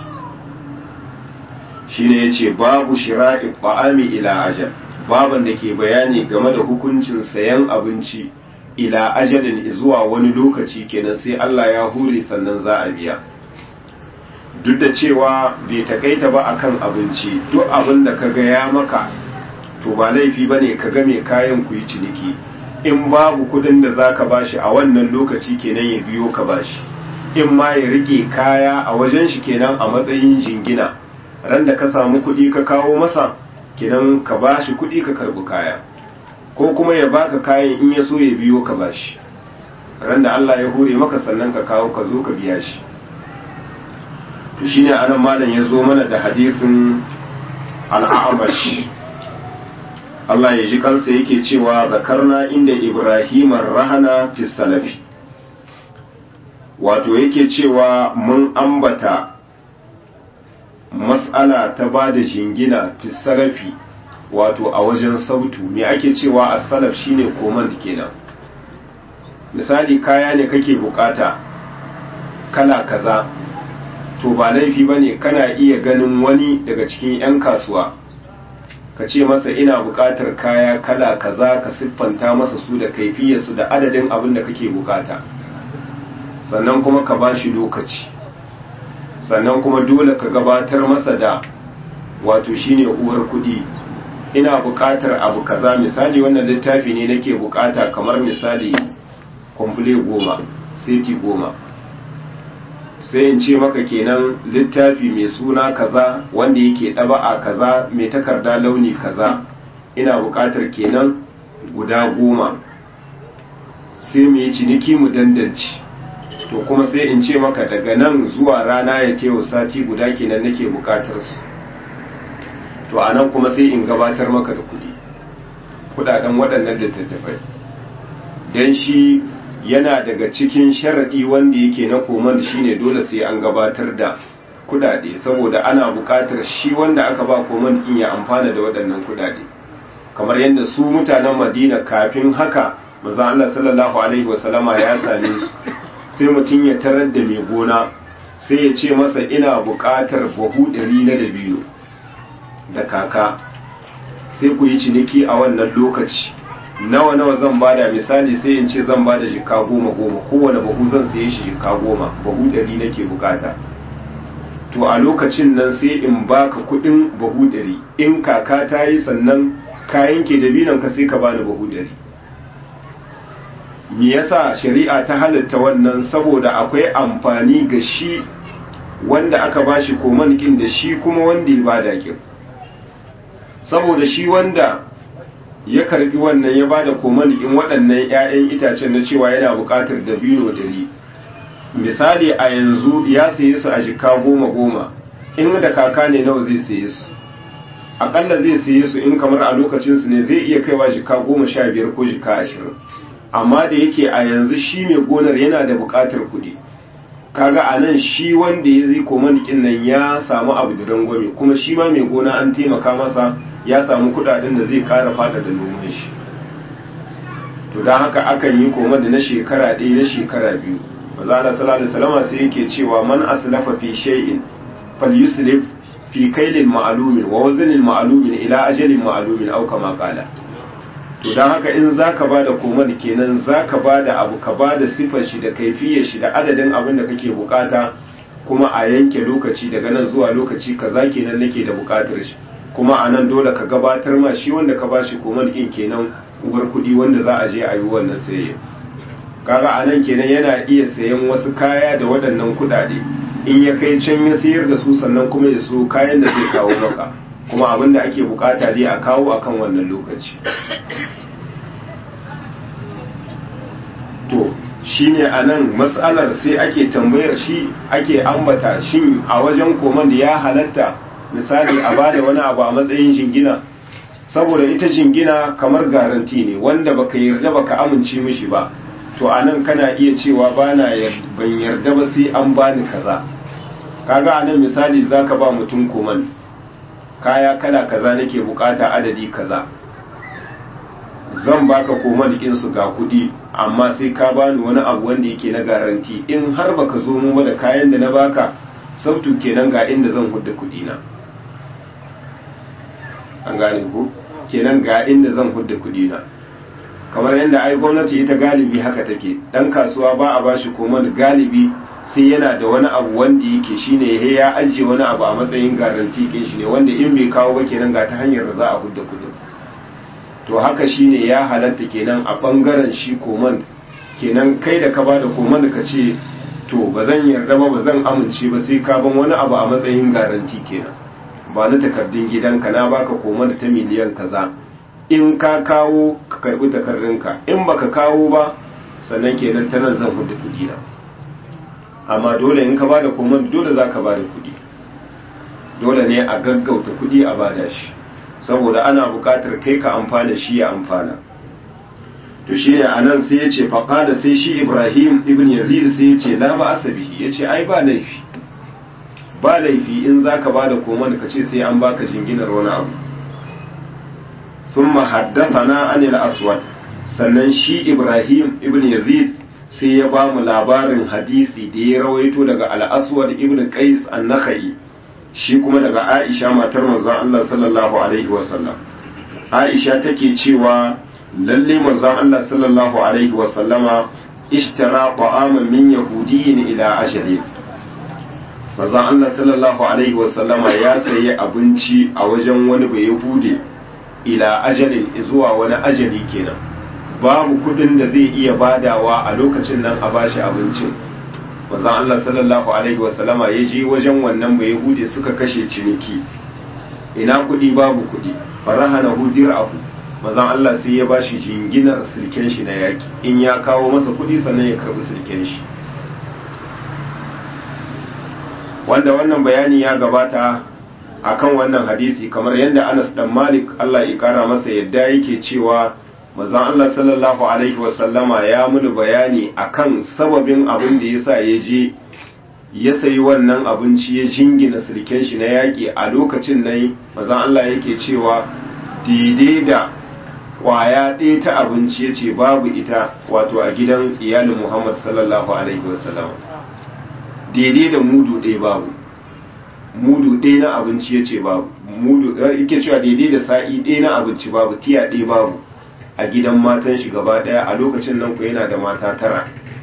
shine yace babu shira'i ta'ami ila ajal baban da ke bayani game da hukuncin sayan abinci ila ajalin zuwa wani lokaci kenan sai Allah ya hure sannan za a biya duk da cewa bai takaita ba akan abinci duk abin da kaga ya maka to ba laifi bane ka ga mai kayan ku yi ciniki in babu kudin da zaka bashi a wannan lokaci kenan ya biyo ka bashi in ma ya rike kaya a wajen shi kenan a matsayin jingina ran da ka samu kudi ka kawo masa kenan ka bashi kudi ka karbi kaya ko kuma ya baka kayan in ya so ya biyo ka bashi ran da Allah ya hure maka sannan ka kawo ka zo ka biya shi to shine anan malam ya zo mana da hadisin al-a'mash Allah ya ji kansa yake cewa zakarna inda Ibrahim rahana fi salafi wato yake cewa mun ambata mas'ala ta ba da jingina fi salafi wato a wajen sautu me ake cewa a salaf shine command kenan misali kaya ne kake bukata kala kaza to ba laifi bane kana iya ganin wani daga cikin 'yan kasuwa ka ce masa ina bukatar kaya kala kaza ka siffanta masa su da kaifiyarsu da adadin abin da kake bukata sannan kuma ka ba shi lokaci sannan kuma dole ka gabatar masa da wato shine uwar kudi ina bukatar abu kaza misali wannan littafi ne nake bukata kamar misali kwamfule goma seti goma sai in ce maka kenan littafi mai suna kaza wanda yake ɗaba'a kaza mai takarda launi kaza ina buƙatar kenan guda goma sai mu yi ciniki mu dandanci to kuma sai in ce maka daga nan zuwa rana ya tewa sati guda kenan nake buƙatar su to a nan kuma sai in gabatar maka da kuɗi kuɗaɗen waɗannan littattafai don shi yana daga cikin sharaɗi wanda yake na koman shine dole sai an gabatar da kudade saboda ana buƙatar shi wanda aka ba koman din ya amfana da waɗannan kudade kamar yadda su mutanen Madina kafin haka manzo Allah sallallahu alaihi wasallama ya same su sai mutum ya tarar da mai gona sai ya ce masa ina buƙatar buhu ɗari na dabino da kaka sai ku yi ciniki a wannan lokaci nawa nawa zan bada misali sai in ce zan bada jika goma goma kowane bahu zan saye shi jika goma bahu ɗari nake bukata to a lokacin nan sai in baka kuɗin bahu ɗari in kaka ta yi sannan kayan ke da binan ka sai ka bani bahu ɗari me yasa shari'a ta halatta wannan saboda akwai amfani ga shi wanda aka bashi koman kin da shi kuma wanda ya bada kin saboda shi wanda ya karbi wannan ya bada komalikin waɗannan 'ya'yan itacen na cewa yana buƙatar dabino dari misali a yanzu ya saye su a jika goma goma in da kaka ne nawa zai saye su aƙalla zai saye su in kamar a lokacinsu ne zai iya kaiwa jika goma sha biyar ko jika ashirin amma da yake a yanzu shi mai gonar yana da buƙatar kuɗi kaga a nan shi wanda ya zai komalikin nan ya samu abu da rangwame kuma shi ma mai gona an taimaka masa ya samu kudaden da zai kara fada da noman shi to don haka akan yi koma da na shekara ɗaya na shekara biyu maza da salatu salama sai yake cewa man aslafa fi shay'in falyuslif fi kailin ma'alumin wa wazanin ma'alumin ila ajalin ma'alumin au kama qala to don haka in zaka bada koma da kenan zaka bada abu ka bada sifar shi da kaifiyar shi da adadin abin da kake bukata kuma a yanke lokaci daga nan zuwa lokaci kaza kenan nake da bukatar shi kuma a nan dole ka gabatar ma shi wanda ka ba shi komar ɗin kenan uwar kuɗi wanda za a je a yi wannan sayayya kaga a nan kenan yana iya sayan wasu kaya da waɗannan kuɗaɗe in ya kai can ya sayar da su sannan kuma ya so kayan da zai kawo maka kuma abin da ake bukata dai a kawo akan wannan lokaci to shine a nan matsalar sai ake tambayar shi ake ambata shin a wajen koman da ya halatta misali a bada wani abu a matsayin jingina saboda ita jingina kamar garanti ne wanda baka yarda baka amince mishi ba to anan kana iya cewa bana ban yarda ba sai an bani kaza kaga anan misali zaka ba mutum koman kaya kala kaza nake bukata adadi kaza zan baka koman din su ga kudi amma sai ka bani wani abu wanda yake na garanti in har baka zo mu da kayan da na baka sautu kenan ga inda zan hudda kudi na an gane ku kenan ga inda zan hudda kudi na kamar yadda ai gwamnati ita galibi haka take dan kasuwa ba a bashi koman galibi sai yana da wani abu wanda yake shine he ya ajiye wani abu a matsayin garanti kin shi ne wanda in bai kawo ba kenan ga ta hanyar da za a hudda kudin to haka shine ya halatta kenan a bangaren shi koman kenan kai da ka bada koman ka ce to ba zan yarda ba ba zan amince ba sai ka ban wani abu a matsayin garanti kenan ba na takardun gidanka na baka koman ta miliyan kaza in ka kawo ka karbi takardunka in baka kawo ba sannan kenan ta nan zan hudu kudi na amma dole in ka bada komai dole za ka bada kudi dole ne a gaggauta kudi a bada shi saboda ana buƙatar kai ka amfana shi ya amfana to shi ne a nan sai ya ce faƙada sai shi ibrahim ibn yazid sai ya ce la ba asabihi ya ce ai ba laifi ba laifi in za ka ba da koman ka ce sai an baka jinginar wani abu sun na anil aswad sannan shi ibrahim ibn yazid sai ya ba mu labarin hadisi da ya rawaito daga al-aswad ibn qais an-nakhai shi kuma daga aisha matar manzon Allah sallallahu alaihi wasallam aisha take cewa lalle manzon Allah sallallahu alaihi wasallama ishtara ta'aman min yahudiyyin ila ajalin manzon Allah sallallahu alaihi wasallama ya sayi abinci a wajen wani bai yahude ila ajalin zuwa wani ajali kenan babu kudin da zai iya badawa a lokacin nan a bashi abincin manzon Allah sallallahu alaihi wasallama ya je wajen wannan bai yahude suka kashe ciniki ina kudi babu kudi farahana hudir abu mazan Allah sai ya bashi jinginar sirken shi na yaki in ya kawo masa kudi sannan ya karbi sirken shi wanda wannan bayani ya gabata akan wannan hadisi kamar yadda Anas dan Malik Allah ya kara masa yadda yake cewa mazan Allah sallallahu alaihi wasallama ya muni bayani akan sababin abin da yasa ya je ya sayi wannan abinci ya jingina sirken shi na yaki a lokacin nan mazan Allah yake cewa daidai da kwaya ɗaya ta abinci ya ce babu ita wato a gidan iyalin muhammad sallallahu alaihi wasallam daidai da mudu ɗaya babu mudu ɗaya na abinci ya ce babu mudu yake cewa daidai da sa'i ɗaya na abinci babu tiya ɗaya babu a gidan matan shi gaba ɗaya a lokacin nan ku yana da mata tara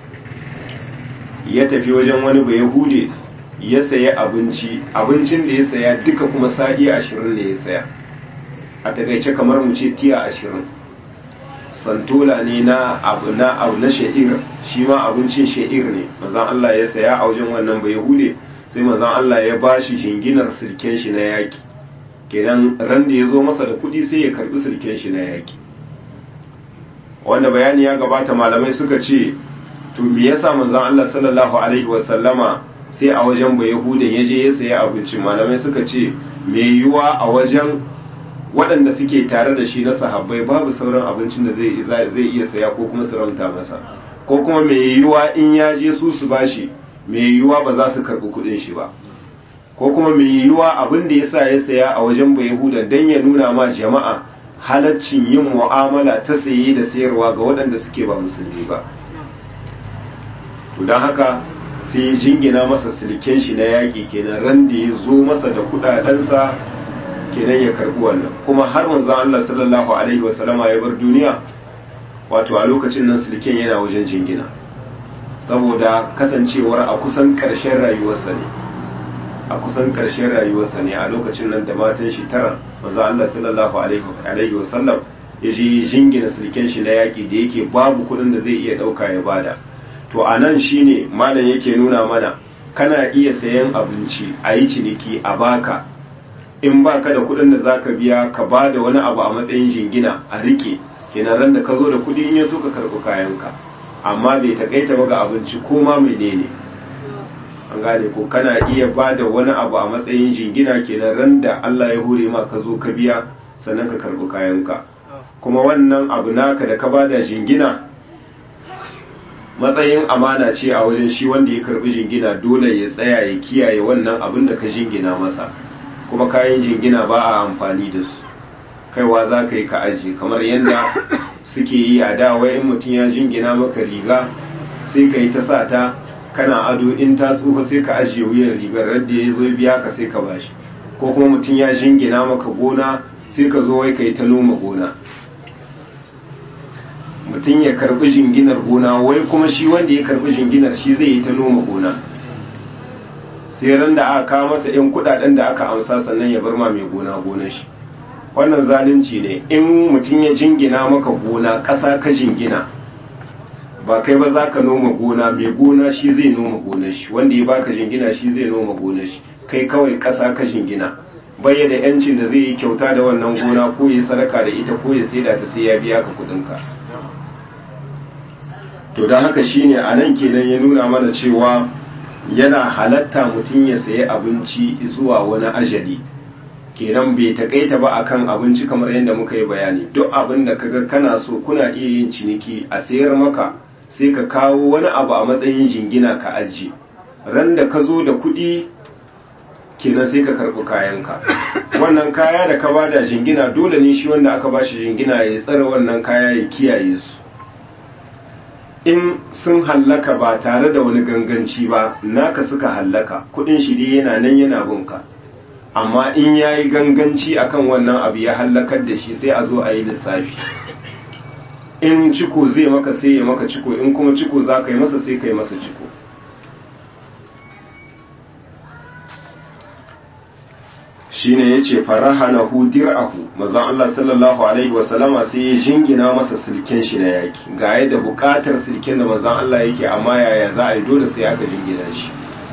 ya tafi wajen wani bai hude ya saya abinci abincin da ya saya duka kuma sa'i ashirin ne ya saya a takaice kamar mu ce tiya ashirin santola ne na abu na abu na sha'ir shi ma abincin sha'ir ne mazan Allah ya saya a wajen wannan bai hude sai mazan Allah ya ba shi shinginar sirken shi na yaki kenan ran da ya zo masa da kuɗi sai ya karbi sirken shi na yaki wanda bayani ya gabata malamai suka ce to me yasa manzon Allah sallallahu alaihi wasallama sai a wajen bai hude ya je ya saya abinci malamai suka ce me yiwa a wajen waɗanda suke tare da shi na sahabbai babu sauran abincin da zai iya saya ko kuma su ranta masa ko kuma mai yiwuwa in ya je su su bashi mai yiwuwa ba za su karɓi kuɗin shi ba ko kuma mai yiwuwa abin da ya sa ya saya a wajen bai yahuda don ya nuna ma jama'a halaccin yin mu'amala ta saye da sayarwa ga waɗanda suke ba musulmi ba to don haka sai ya jingina masa silken shi na yaƙi kenan ran da ya zo masa da kuɗaɗensa kenan ya karbi wannan kuma har manzon Allah sallallahu alaihi wasallama ya bar duniya wato a lokacin nan sulken yana wajen jingina saboda kasancewar a kusan karshen rayuwarsa ne a kusan karshen rayuwarsa ne a lokacin nan da matan shi tara manzon Allah sallallahu alaihi wasallam ya je jingina sulken shi na yaki da yake babu kuɗin da zai iya ɗauka ya bada to a nan shine malam yake nuna mana kana iya sayan abinci a yi ciniki a baka in ba ka da kuɗin da zaka biya ka ba da wani abu a matsayin jingina a rike kenan ran da ka zo da kuɗi in ya so ka karɓi kayanka amma bai takaita ba ga abinci ko ma menene an gane ko kana iya ba da wani abu a matsayin jingina kenan ran da Allah ya hore ma ka zo ka biya sannan ka karɓi kayanka kuma wannan abu naka da ka ba da jingina matsayin amana ce a wajen shi wanda ya karɓi jingina dole ya tsaya ya kiyaye wannan abin da ka jingina masa kuma kayan jingina ba a amfani da su kaiwa za ka yi ka aji kamar yadda suke yi a dawa in mutum ya jingina maka riga sai ka yi ta sa ta kana ado in ta tsufa sai ka ajiye wuyan rigar radda ya zo biya ka sai ka bashi ko kuma mutum ya jingina maka gona sai ka zo wai ka yi ta noma gona mutum ya karbi jinginar gona wai kuma shi wanda ya karbi jinginar shi zai yi ta noma gona sai ran da aka kawo masa yan kudaden da aka amsa sannan ya bar ma mai gona gonar shi wannan zalunci ne in mutum ya jingina maka gona ƙasa ka jingina ba kai ba za ka noma gona mai gona shi zai noma gonar shi wanda ya baka jingina shi zai noma gonar shi kai kawai ƙasa ka jingina bai da yancin da zai yi kyauta da wannan gona ko ya sadaka da ita ko ya saida ta sai ya biya ka kudinka to don haka shine a nan kenan ya nuna mana cewa yana halatta mutum ya sayi abinci zuwa wani ajali kenan bai takaita ba akan abinci kamar yadda muka yi bayani duk abin da kaga kana so kuna iya yin ciniki a sayar maka sai ka kawo wani abu a matsayin jingina ka ajiye ran da ka zo da kuɗi kenan sai ka karɓi kayanka wannan kaya da ka bada jingina dole ne shi wanda aka bashi jingina ya tsara wannan kaya ya kiyaye su in sun hallaka ba tare da wani ganganci ba naka suka hallaka kuɗin shi dai yana nan yana bunka amma in ya yi ganganci akan wannan abu ya hallakar da shi sai a zo a yi lissafi in ciko zai maka sai ya maka ciko in kuma ciko za ka yi masa sai ka yi masa ciko shi ne ya ce faraha na dir'ahu mazan Allah sallallahu Alaihi wasallama sai ya jingina masa silken shi na yaki ga yadda bukatar silken da mazan Allah yake amma yaya za a yi dole sai aka jingina shi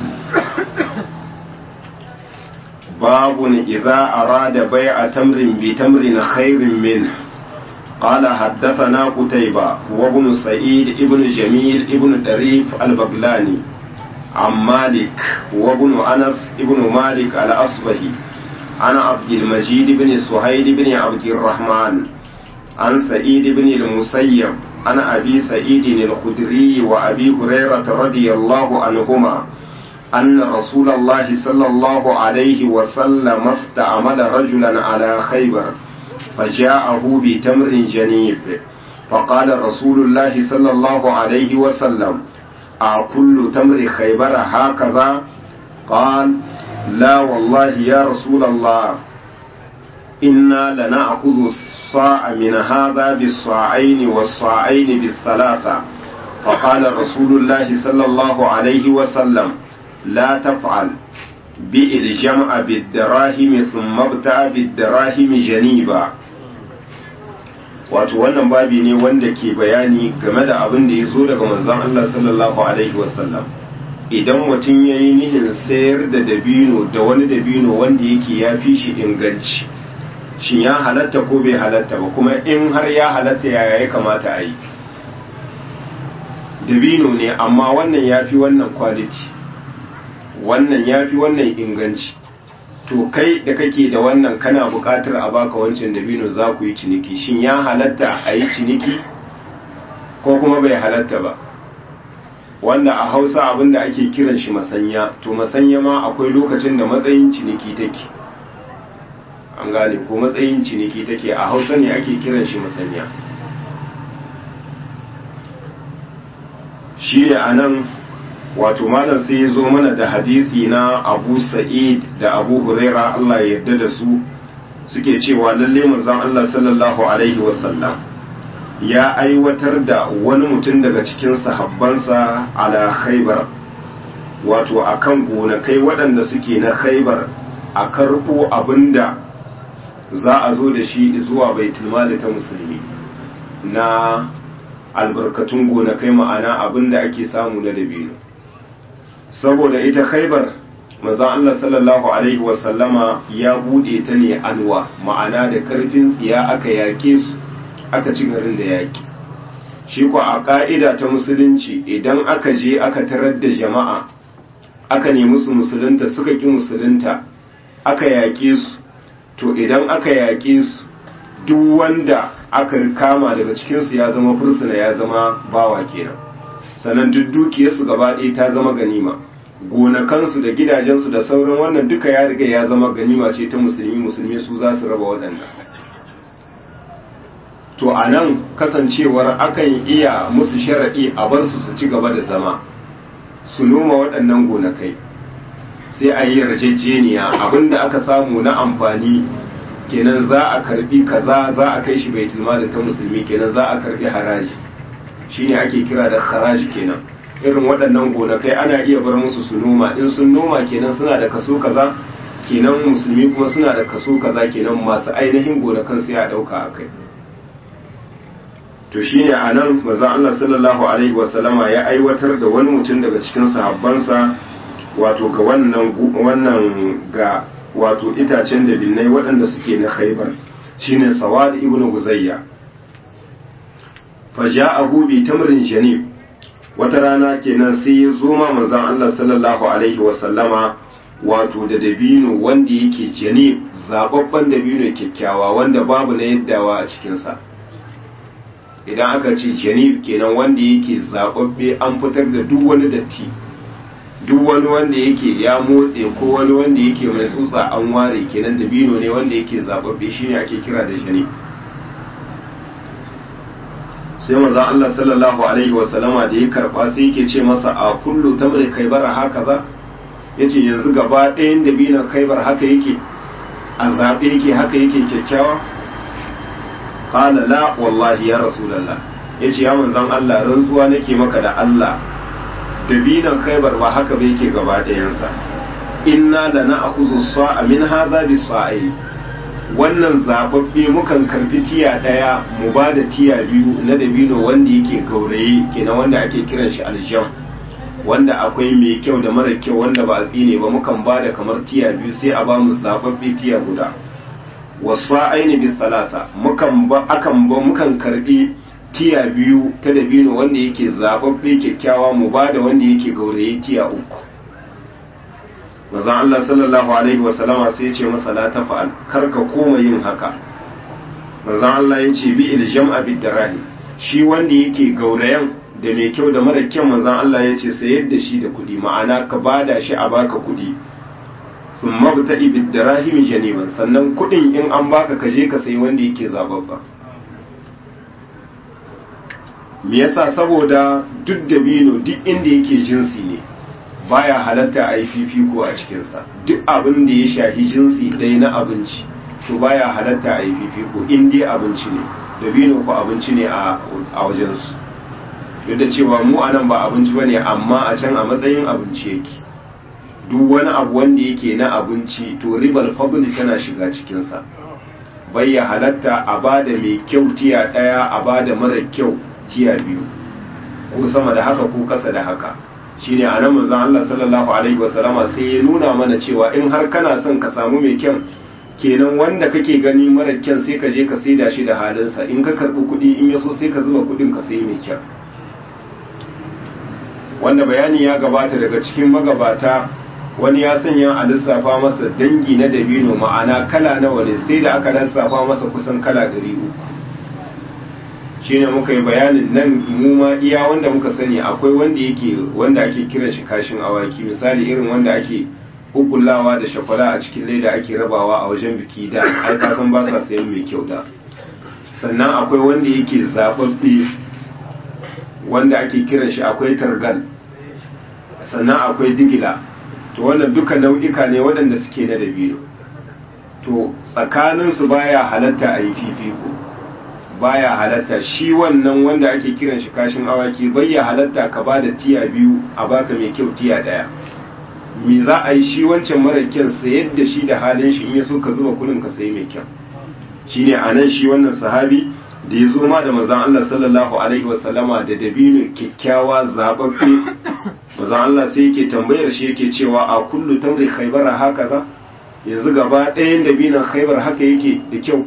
باب إذا أراد بيع تمر بتمر خير منه قال حدثنا قتيبة وابن سعيد ابن جميل ابن دريف البغلاني عن مالك وابن أنس ابن مالك الأصبهي عن عبد المجيد بن سهيل بن عبد الرحمن عن سعيد بن المسيب عن أبي سعيد الخدري وأبي هريرة رضي الله عنهما أن رسول الله صلى الله عليه وسلم استعمل رجلا على خيبر فجاءه بتمر جنيف فقال رسول الله صلى الله عليه وسلم أكل تمر خيبر هكذا قال لا والله يا رسول الله إنا لنأخذ الصاع من هذا بالصاعين والصاعين بالثلاثة فقال رسول الله صلى الله عليه وسلم لا تفعل بئ الجمع بالدراهم ثم ابتع بالدراهم جنيبا wato wannan babi ne wanda ke bayani game da abin da ya zo daga manzon Allah sallallahu alaihi wasallam idan mutum ya yi nihin sayar da dabino da wani dabino wanda yake ya fi shi inganci shin ya halatta ko bai halatta ba kuma in har ya halatta yaya ya kamata a yi dabino ne amma wannan ya fi wannan quality wannan ya fi wannan inganci to kai da kake da wannan kana buƙatar a baka wancan dabino za ku yi ciniki shin ya halatta a yi ciniki ko kuma bai halatta ba wanda a hausa abinda ake kiran shi masanya to masanya ma akwai lokacin da matsayin ciniki take an gane ko matsayin ciniki take a hausa ne ake kiran shi masanya shi ne a nan wato malam sai ya zo mana da hadisi na abu sa'id da abu huraira Allah ya yarda da su suke cewa lalle manzon Allah sallallahu alaihi wasallam ya aiwatar da wani mutum daga cikin sahabbansa ala khaybar wato akan gonakai waɗanda suke na khaybar a karɓo abinda za a zo da shi zuwa baitul mali ta musulmi na albarkatun gonakai ma'ana abinda ake samu na dabino saboda ita khaibar manzon Allah sallallahu alaihi wasallama ya bude ta ne anwa ma'ana da karfin tsiya aka yake su aka ci garin da yaki shi ko a ka'ida ta musulunci idan aka je aka tarar da jama'a aka nemi su musulunta suka ki musulunta aka yake su to idan aka yake su duk wanda aka kama daga cikinsu ya zama fursuna ya zama bawa kenan sannan duk dukiyarsu gaba ɗaya ta zama ganima gonakansu da gidajensu da sauran wannan duka ya riga ya zama ganima ce ta musulmi musulmi su za su raba waɗannan to a nan kasancewar akan iya musu sharaɗi a bar su su ci gaba da zama su noma waɗannan gonakai sai a yi yarjejeniya abinda aka samu na amfani kenan za a karbi kaza za a kai shi baitul mali ta musulmi kenan za a karbi haraji shine ake kira da haraji kenan irin waɗannan gonakai ana iya bar musu su noma in sun noma kenan suna da kaso kaza kenan musulmi kuma suna da kaso kaza kenan masu ainihin gonakan sai a ɗauka a kai to shine a nan maza Allah sallallahu alaihi wasallama ya aiwatar da wani mutum daga cikin sahabbansa wato ga wannan wannan ga wato itacen da binnai waɗanda suke na khaibar shine sawad ibn guzayya faja'ahu bi tamrin janib wata rana kenan sai ya zo ma manzon Allah sallallahu alaihi wa sallama wato da dabino wanda yake janib zababban dabino kyakkyawa wanda babu na yaddawa a cikin sa idan aka ce janib kenan wanda yake zababbe an fitar da duk wani datti duk wani wanda yake ya motse ko wani wanda yake mai tsutsa an ware kenan dabino ne wanda yake zababbe shine ake kira da janib sai manzon Allah sallallahu alaihi wa sallama da ya karba sai yake ce masa a kullu tamri khaybar haka za yace yanzu gaba ɗayan dabinon khaybar haka yake a zabe yake haka yake kyakkyawa qala la wallahi ya rasulullah yace ya manzon Allah rantsuwa nake maka da Allah dabinon khaybar ba haka ba yake gaba ɗayansa inna lana'khudhu as-sa'a min hadha bis-sa'i wannan zababbe mukan karbi tiya daya mu ba da tiya biyu na dabino wanda yake gauraye kenan wanda ake kiran shi aljam wanda akwai mai kyau da mara kyau wanda ba a tsine ba mukan ba da kamar tiya biyu sai a ba mu zababbe tiya guda wasu aini bis salasa mukan ba akan ba mukan karbi tiya biyu ta dabino wanda yake zababbe kyakkyawa mu ba da wanda yake gauraye tiya uku manzon Allah sallallahu alaihi wasallama sai ya ce masa la tafa'al kar ka koma yin haka manzon Allah ya ce bi iljam'a bid darahi shi wanda yake gaurayan da mai kyau da mara kyau manzon Allah ya ce sayar da shi da kuɗi ma'ana ka bada shi a baka kuɗi thumma bta'i bid darahim janiban sannan kuɗin in an baka ka je ka sayi wanda yake zababba me yasa saboda duk dabino duk inda yake jinsi ne baya halatta a yi fifiko a cikinsa duk abin da ya shafi jinsi ɗaya na abinci to baya halatta a yi fifiko in dai abinci ne dabino ko abinci ne a wajensu duk da cewa mu a nan ba abinci ba ne amma a can a matsayin abinci yake duk wani abu wanda yake na abinci to ribar fadli tana shiga cikinsa bai ya halatta a ba da mai kyau tiya ɗaya a ba da mara kyau tiya biyu ko sama da haka ko kasa da haka shine a nan manzon Allah sallallahu alaihi wasallama sai ya nuna mana cewa in har kana son ka samu mai kyan kenan wanda kake gani mara kyan sai ka je ka saida shi da halinsa in ka karbi kuɗi in ya so sai ka zuba kuɗin ka sai mai kyan wanda bayani ya gabata daga cikin magabata wani ya sanya a lissafa masa dangi na dabino ma'ana kala nawa ne sai da aka lissafa masa kusan kala ɗari uku shine muka yi bayanin nan mu ma iya wanda muka sani akwai wanda yake wanda ake kiran shi kashin awaki misali irin wanda ake hukullawa da shakwala a cikin leda ake rabawa a wajen biki da ai ka san ba sa sayan mai kyau da sannan akwai wanda yake zababbe wanda ake kiran shi akwai targal sannan akwai digila to wannan duka nau'ika ne waɗanda suke na dabino to tsakaninsu baya halatta a yi fifiko baya halatta shi wannan wanda ake kiran shi kashin awaki bai ya halatta ka ba da tiya biyu a baka mai kyau tiya daya me za a yi shi wancan mara kyan sayar da shi da halin shi in ya so ka zuba kudin ka sayi mai kyan shine anan shi wannan sahabi da ya zo ma da manzon Allah sallallahu alaihi wasallama da dabino kyakkyawa zababbe manzon Allah sai yake tambayar shi yake cewa a kullu tamri khaybara hakaza yanzu gaba ɗayan dabinon khaybar haka yake da kyau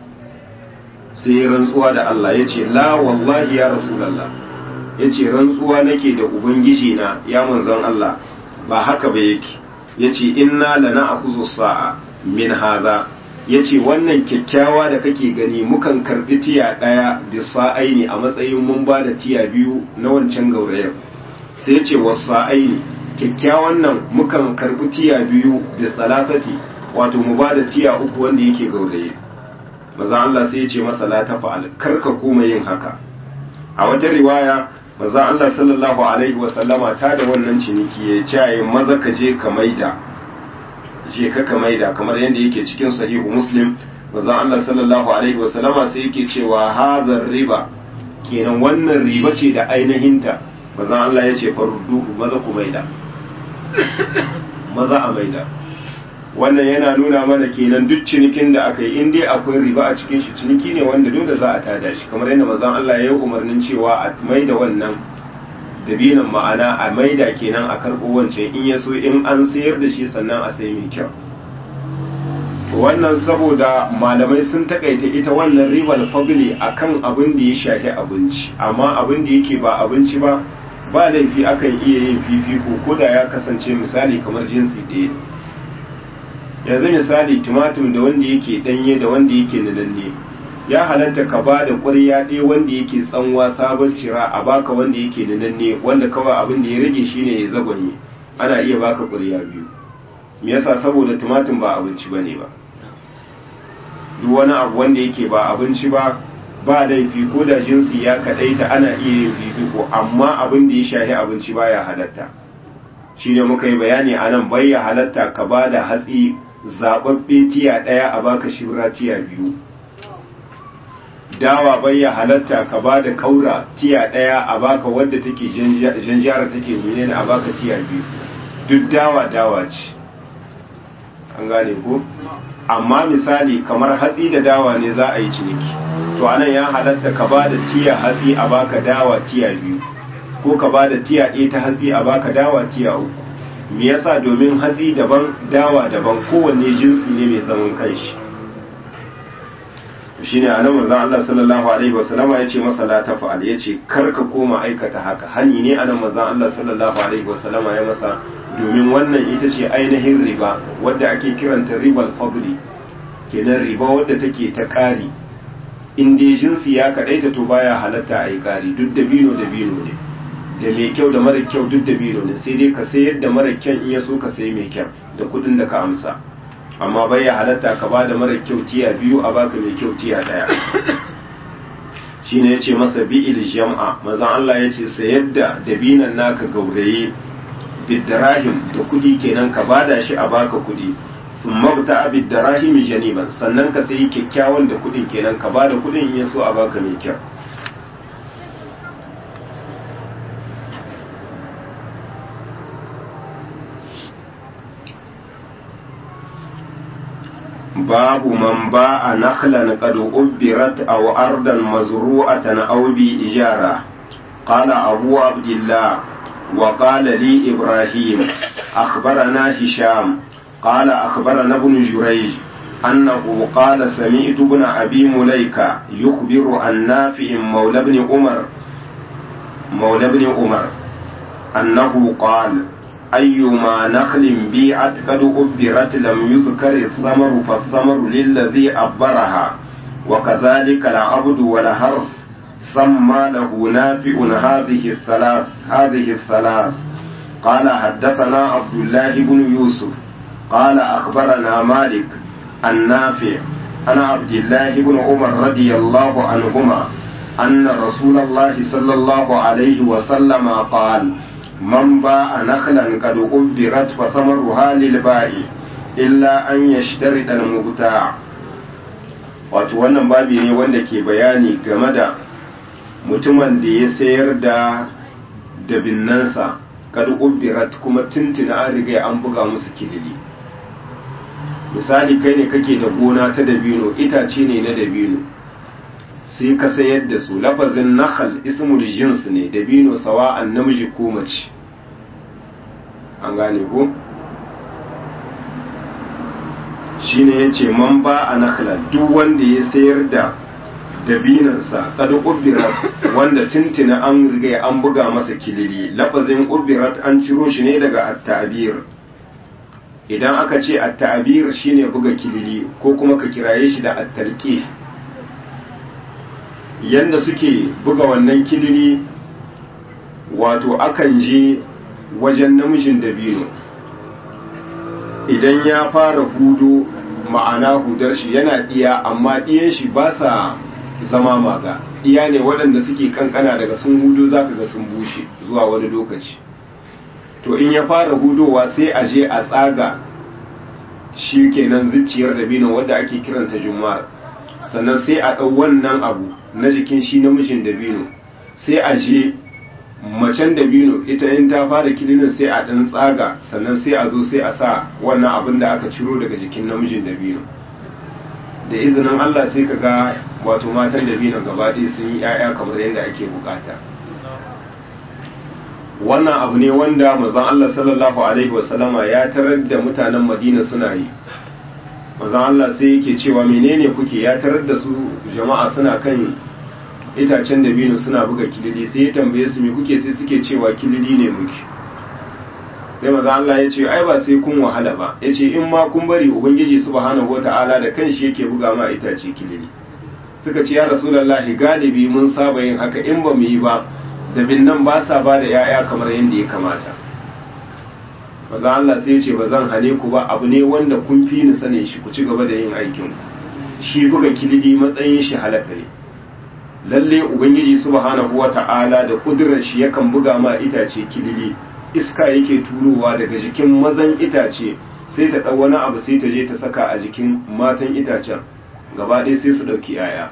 sai ya rantsuwa da Allah ya ce la wallahi ya rasulallah ya ce rantsuwa nake da ubangiji na ya manzon Allah ba haka ba yake ya ce inna lana akuzu sa'a min haza ya ce wannan kyakkyawa da kake gani mukan karbi tiya ɗaya da sa'aini a matsayin mun ba da tiya biyu na wancan gaurayar sai ya ce wasu sa'aini kyakkyawan nan mukan karbi tiya biyu da salasati wato mu ba da tiya uku wanda yake gauraye maza Allah sai ya ce masa la tafa'al kar ka koma yin haka a wata riwaya maza Allah sallallahu alaihi wa sallama ta da wannan ciniki ya ce maza ka je ka maida je ka ka maida kamar yadda yake cikin sahihu muslim maza Allah sallallahu alaihi wa sallama sai yake cewa hadhar riba kenan wannan riba ce da ainihinta maza Allah ya ce farudduhu maza ku maida maza a maida wannan yana nuna mana kenan duk cinikin da aka yi in dai akwai riba a cikin shi ciniki ne wanda dole za a tada shi kamar yadda manzon Allah ya yi umarnin cewa a maida wannan dabinan ma'ana a maida kenan a karɓo wancan in ya so in an sayar da shi sannan a sai mai kyau wannan saboda malamai sun takaita ita wannan ribar fadli akan abin da ya shafi abinci amma abin da yake ba abinci ba ba laifi akan iya yin fifiko ko da ya kasance misali kamar jinsi ɗaya yanzu misali tumatum da wanda yake ɗanye da wanda yake nalalle ya halatta ka ba da ƙwarya ɗaya wanda yake tsanwa sabon cira a baka wanda yake nalalle wanda kawai abin da ya rage shine ya zagonye ana iya baka ƙwarya biyu me yasa saboda tumatum ba abinci bane ba duk wani abu wanda yake ba abinci ba ba laifi ko da jinsi ya kadaita ana iya yin fifiko amma abin da ya shahi abinci baya halatta shine muka yi bayani a nan bai ya halatta ka ba da hatsi zaɓaɓɓe tiya ɗaya a baka shibra tiya biyu dawa bai ya halatta ka ba da ƙaura tiya ɗaya a baka wadda take janjara take menene a baka tiya biyu duk dawa dawa ce an gane ko amma misali kamar hatsi da dawa ne za a yi ciniki to anan ya halatta ka ba da tiya hatsi a baka dawa tiya biyu ko ka ba da tiya ɗaya ta hatsi a baka dawa tiya uku me yasa domin hatsi daban dawa daban kowanne jinsi ne mai zaman kanshi shine anan manzon Allah sallallahu alaihi wasallam ya ce masa la tafa'al yace kar ka koma aikata haka hani ne anan manzon Allah sallallahu alaihi wasallam ya masa domin wannan ita ce ainihin riba wadda ake kiranta ribal fadli kenan riba wadda take ta ƙari in dai jinsi ya kaɗaita to baya halatta a yi ƙari duk da bino da bino ne da mai kyau da mara kyau duk da bino ne sai dai ka sayar da mara kyan in ya so ka sayi mai kyau da kuɗin da ka amsa amma baya halatta ka ba da mara kyau tiya biyu a baka mai kyau tiya ɗaya shine ya ce masa bi'il jam'a mazan Allah ya ce sayar da dabinan naka gauraye bidarahim da kudi kenan ka bada shi a baka kudi sun mabta a bidarahim janiban sannan ka sayi kyakkyawan da kudin kenan ka bada kudin in so a baka mai kyau babu man ba a nakhlan qad ubbirat aw ardan mazru'atan aw bi ijara qala abu abdullah وقال لي إبراهيم أخبرنا هشام قال أخبرنا ابن جريج أنه قال سمعت ابن أبي مليكة يخبر عن نافع مولى ابن عمر مولى ابن عمر أنه قال أيما نخل بيعت قد أبرت لم يذكر الثمر فالثمر للذي أبرها وكذلك العبد والهرث سمى له نافع هذه الثلاث هذه الثلاث قال حدثنا عبد الله بن يوسف قال أخبرنا مالك النافع أنا عبد الله بن عمر رضي الله عنهما أن رسول الله صلى الله عليه وسلم قال من باع نخلا قد أبرت فثمرها للبائع إلا أن يشترط المبتاع wato wannan babi ne wanda ke bayani game da mutumin da ya sayar da dabinnansa kad ubbirat kuma tuntuna an riga an buga musu kilili misali kai ne kake da gona ta dabino itace ne na dabino sai ka sayar da su lafazin nakhal ismul jins ne dabino sawa'an namiji ko mace an gane ko shine yace man ba a nakhla duk wanda ya sayar da dabinansa kada ubirat wanda tintina an riga an buga masa kilili lafazin ubirat an ciro shi ne daga at-ta'bir idan aka ce at-ta'bir shine buga kilili ko kuma ka kiraye shi da at-talqih yanda suke buga wannan kilili wato akan je wajen namijin dabino idan ya fara hudu ma'ana hudar shi yana diya amma diyan shi ba sa zama maga iya ne waɗanda suke kankana daga sun hudu za ka ga sun bushe zuwa wani lokaci to in ya fara hudowa sai a je a tsaga shi kenan zuciyar dabino wadda ake kiranta jumar sannan sai a ɗau wannan abu na jikin shi namijin dabino sai a je macen dabino ita in ta fara kilinin sai a ɗan tsaga sannan sai a zo sai a sa wannan abin da aka ciro daga jikin namijin dabino da izinin Allah sai ka ga wato matan dabino gaba ɗaya sun yi 'ya'ya kamar yadda ake bukata wannan abu ne wanda mazan Allah sallallahu alaihi wasallama ya tarar da mutanen Madina suna yi manzon Allah sai yake cewa menene kuke ya tarar da su jama'a suna kan itacen dabino suna buga kilili sai ya tambaye su me kuke sai suke cewa kilili ne muke sai maza Allah ya ce ai ba sai kun wahala ba ya ce in ma kun bari ubangiji subhanahu wata'ala da kanshi yake buga ma itace kilili suka ce ya rasulullahi galibi mun saba yin haka in ba mu yi ba da binnan ba sa ba da yaya kamar yadda ya kamata maza Allah sai ya ce ba zan hane ku ba abu ne wanda kun fi ni sanin shi ku ci gaba da yin aikin shi buga kilili matsayin shi halaka ne lalle ubangiji subhanahu wata'ala da kudurar shi yakan buga ma itace kilili iska yake turowa daga jikin mazan itace sai ta ɗau wani abu sai ta je ta saka a jikin matan itacen gaba ɗaya sai su ɗauki yaya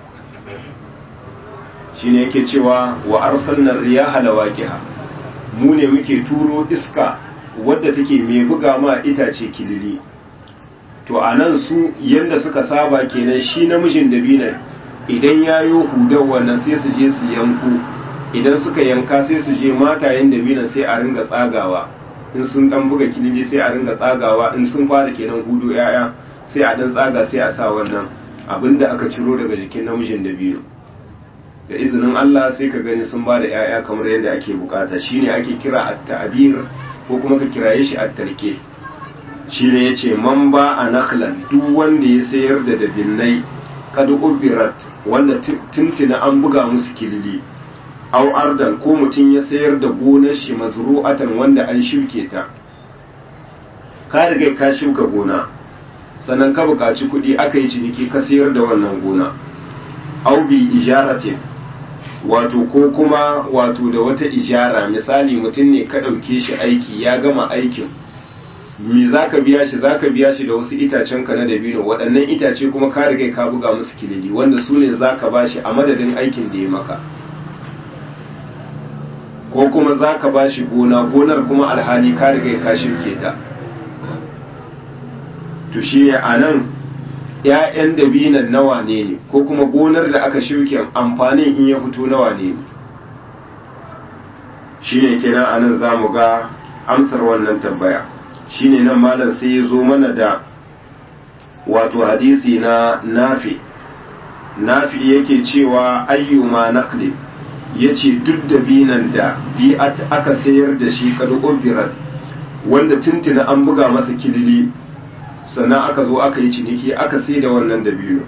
shine yake cewa wa arsalna riyaha lawaqiha mu ne muke turo iska wadda take mai buga ma itace kilili to anan su yanda suka saba kenan shi namijin dabinan idan yayo hudar wannan sai su je su yanku idan suka yanka sai su je matayen dabinan sai a ringa tsagawa in sun dan buga kilili sai a ringa tsagawa in sun fara kenan hudu yaya sai a dan tsaga sai a sa wannan abinda aka ciro daga jikin namijin dabino da izinin Allah sai ka gani sun ba da yaya kamar yadda ake bukata shine ake kira at-ta'bir ko kuma ka kiraye shi at-tarke shine yace man ba a nakhlan duk wanda ya sayar da dabinnai kad ubirat wanda tuntuna an buga musu kilili aw ardan ko mutum ya sayar da gonar shi mazru'atan wanda an shuke ta ka riga ka shuka gona sannan ka buƙaci kuɗi aka yi ciniki ka sayar da wannan gona aw bi ijaratin wato ko kuma wato da wata ijara misali mutum ne ka ɗauke shi aiki ya gama aikin me za ka biya shi za ka biya shi da wasu itacen ka na dabino waɗannan itace kuma ka riga ka buga musu kilili wanda su ne za ka ba shi a madadin aikin da ya maka ko kuma za ka ba shi gona gonar kuma alhali ka riga ka shirke ta to shi ne a nan ‘ya'yan dabinan nawa ne ne ko kuma gonar da aka shirke amfanin in ya fito nawa ne ne shi ne kenan a nan za mu ga amsar wannan tambaya shi ne nan malam sai ya zo mana da wato hadisi na nafi nafi yake cewa ayyuma naqlin ya ce duk da binan da bi aka sayar da shi kada obirat wanda tuntuna an buga masa kilili sannan aka zo aka yi ciniki aka sai da wannan da biyu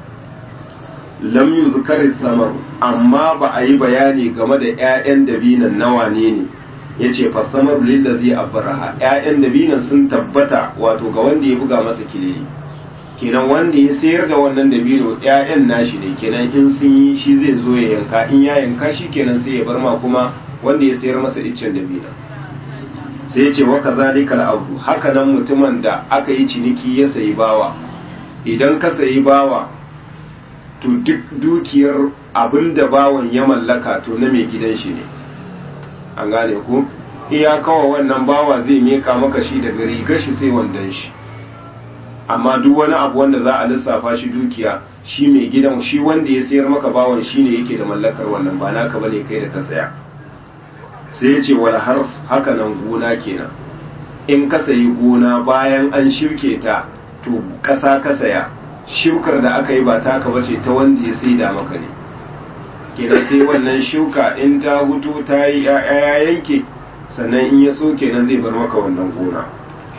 lam yuzkar samar amma ba a yi bayani game da 'ya'yan dabinan nawa ne ne ya ce fasamar lillazi abraha 'ya'yan dabinan sun tabbata wato ga wanda ya buga masa kilili kenan wanda ya sayar da wannan dabino ƴaƴan nashi ne kenan in sun yi shi zai zo ya yanka in ya yanka shi kenan sai ya bar ma kuma wanda ya sayar masa iccen dabino sai ya ce wa kazalika al-abdu haka nan mutumin da aka yi ciniki ya sayi bawa idan ka sayi bawa to duk dukiyar abinda bawan ya mallaka to na mai gidan shi ne an gane ko iya kawa wannan bawa zai meka maka shi daga rigar shi sai wandan shi amma duk wani abu wanda za a lissafa shi dukiya shi mai gidan shi wanda ya sayar maka bawan shi ne yake da mallakar wannan ba naka bane kai da ka saya sai ya ce wal harf haka nan gona kenan in ka sayi gona bayan an shirke ta to kasa ka saya shukar da aka yi ba taka bace ta wanda ya saida maka ne kenan sai wannan shuka in ta hutu ta yi ya yanke sannan in ya so kenan zai bar maka wannan gona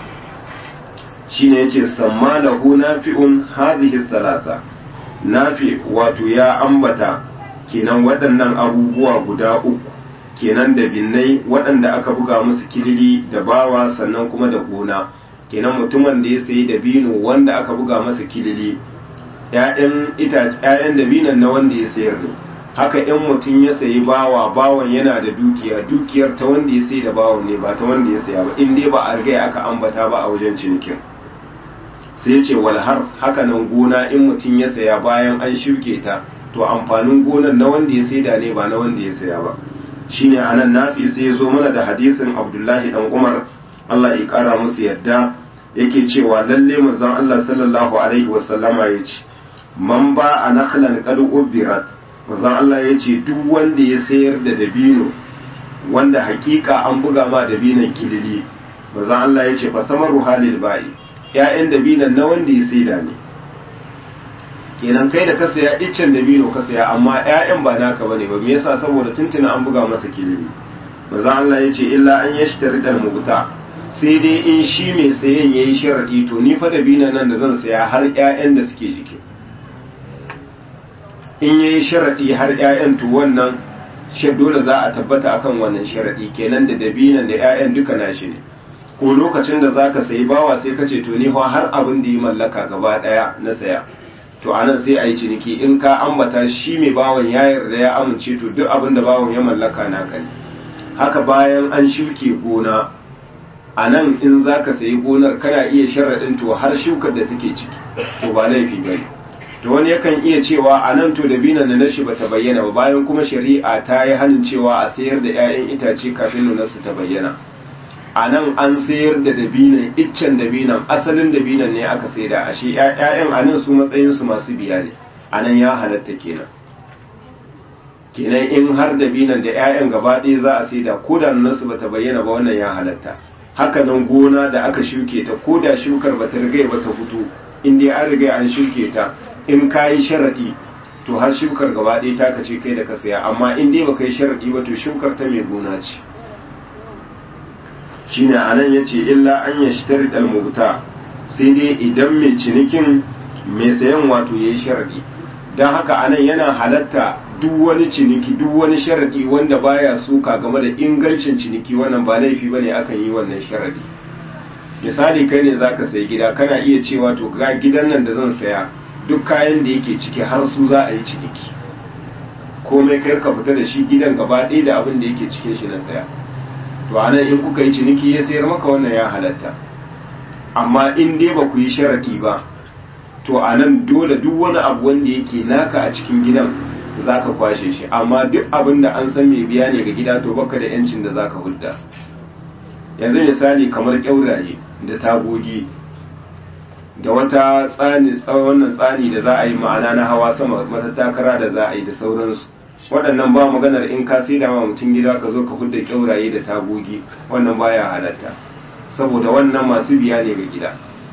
shine yace samma lahu nafi'un hadhihi salasa nafi wato ya ambata kenan waɗannan abubuwa guda uku kenan da binnai waɗanda aka buga musu kilili da bawa sannan kuma da gona kenan mutumin da ya sayi dabino wanda aka buga masa kilili ƴaƴan itace ƴaƴan dabinon na wanda ya sayar ne haka in mutum ya sayi bawa bawan yana da dukiya dukiyar ta wanda ya sayi da bawan ne ba ta wanda ya saya ba in dai ba a riga aka ambata ba a wajen cinikin sai ce walhar haka nan gona in mutum ya saya bayan an shuke ta to amfanin gonar na wanda ya saida ne ba na wanda ya saya ba shine anan nafi sai ya zo mana da hadisin abdullahi dan umar Allah ya kara musu yadda yake cewa lalle manzon Allah sallallahu alaihi wasallama ya ce man ba a nakhlan qad ubirat manzon Allah ya ce duk wanda ya sayar da dabino wanda hakika an buga ma dabinon kilili manzon Allah ya ce fa samaru halil ba'i 'ya'yan dabinan na wanda ya saida ne kenan kai da ka saya iccen dabino ka saya amma 'ya'yan ba naka bane ba me yasa saboda tuntuna an buga masa kilimi manzo Allah yace illa an yashtari dal mubta sai dai in shi mai sayen yayi sharadi to ni fa dabinan nan da zan saya har 'ya'yan da suke jiki in yayi sharadi har 'ya'yan to wannan shi dole za a tabbata akan wannan sharadi kenan da dabinan da 'ya'yan duka nashi ne ko lokacin da zaka sayi bawa sai ka ce to ni fa har abin da yi mallaka gaba daya na saya to anan sai a yi ciniki in ka ambata shi mai bawan ya yarda ya amince to duk abin da bawan ya mallaka naka ne haka bayan an shuke gona a nan in za ka sayi gonar kana iya sharaɗin to har shukar da take ciki to ba laifi ba ne to wani yakan iya cewa a nan to dabinan da nashi ba ta bayyana ba bayan kuma shari'a ta yi hannun cewa a sayar da 'ya'yan itace kafin nunarsu ta bayyana a nan an sayar da dabinan iccen dabinan asalin dabinan ne aka saida ashe 'ya'yan a nan su matsayinsu masu biya ne a nan ya halatta kenan kenan in har dabinan da 'ya'yan gaba ɗaya za a saida ko da nunarsu ba ta bayyana ba wannan ya halatta haka nan gona da aka shuke ta ko da shukar ba ta riga ba ta fito in dai an riga an shuke ta in ka yi sharaɗi to har shukar gaba ɗaya ta kace kai da ka saya amma in dai baka yi sharaɗi ba to shukar ta mai gona ce shine anan yace illa an yashtari dal mubta sai dai idan mai cinikin mai sayan wato yayi sharaɗi dan haka anan yana halatta duk wani ciniki duk wani sharaɗi wanda baya suka game da ingancin ciniki wannan ba laifi bane akan yi wannan sharaɗi misali kai ne zaka sayi gida kana iya cewa to ga gidan nan da zan saya duk kayan da yake ciki har su za a yi ciniki komai kai ka fita da shi gidan gaba ɗaya da abin da yake cikin shi na saya to anan in kuka yi ciniki ya sayar maka wannan ya halatta amma in dai ba ku yi sharaɗi ba to anan dole duk wani abu wanda yake naka a cikin gidan za ka kwashe shi amma duk abin da an san mai biya ne ga gida to baka da yancin da za ka hulɗa yanzu misali kamar ƙyauraye da tagogi da wata tsani wannan tsani da za a yi ma'ana na hawa sama matattakara da za a yi da sauransu waɗannan ba maganar in ka sai da ma mutum gida ka zo ka hudda kyauraye da tagogi wannan baya halatta saboda wannan masu biya ne ga gida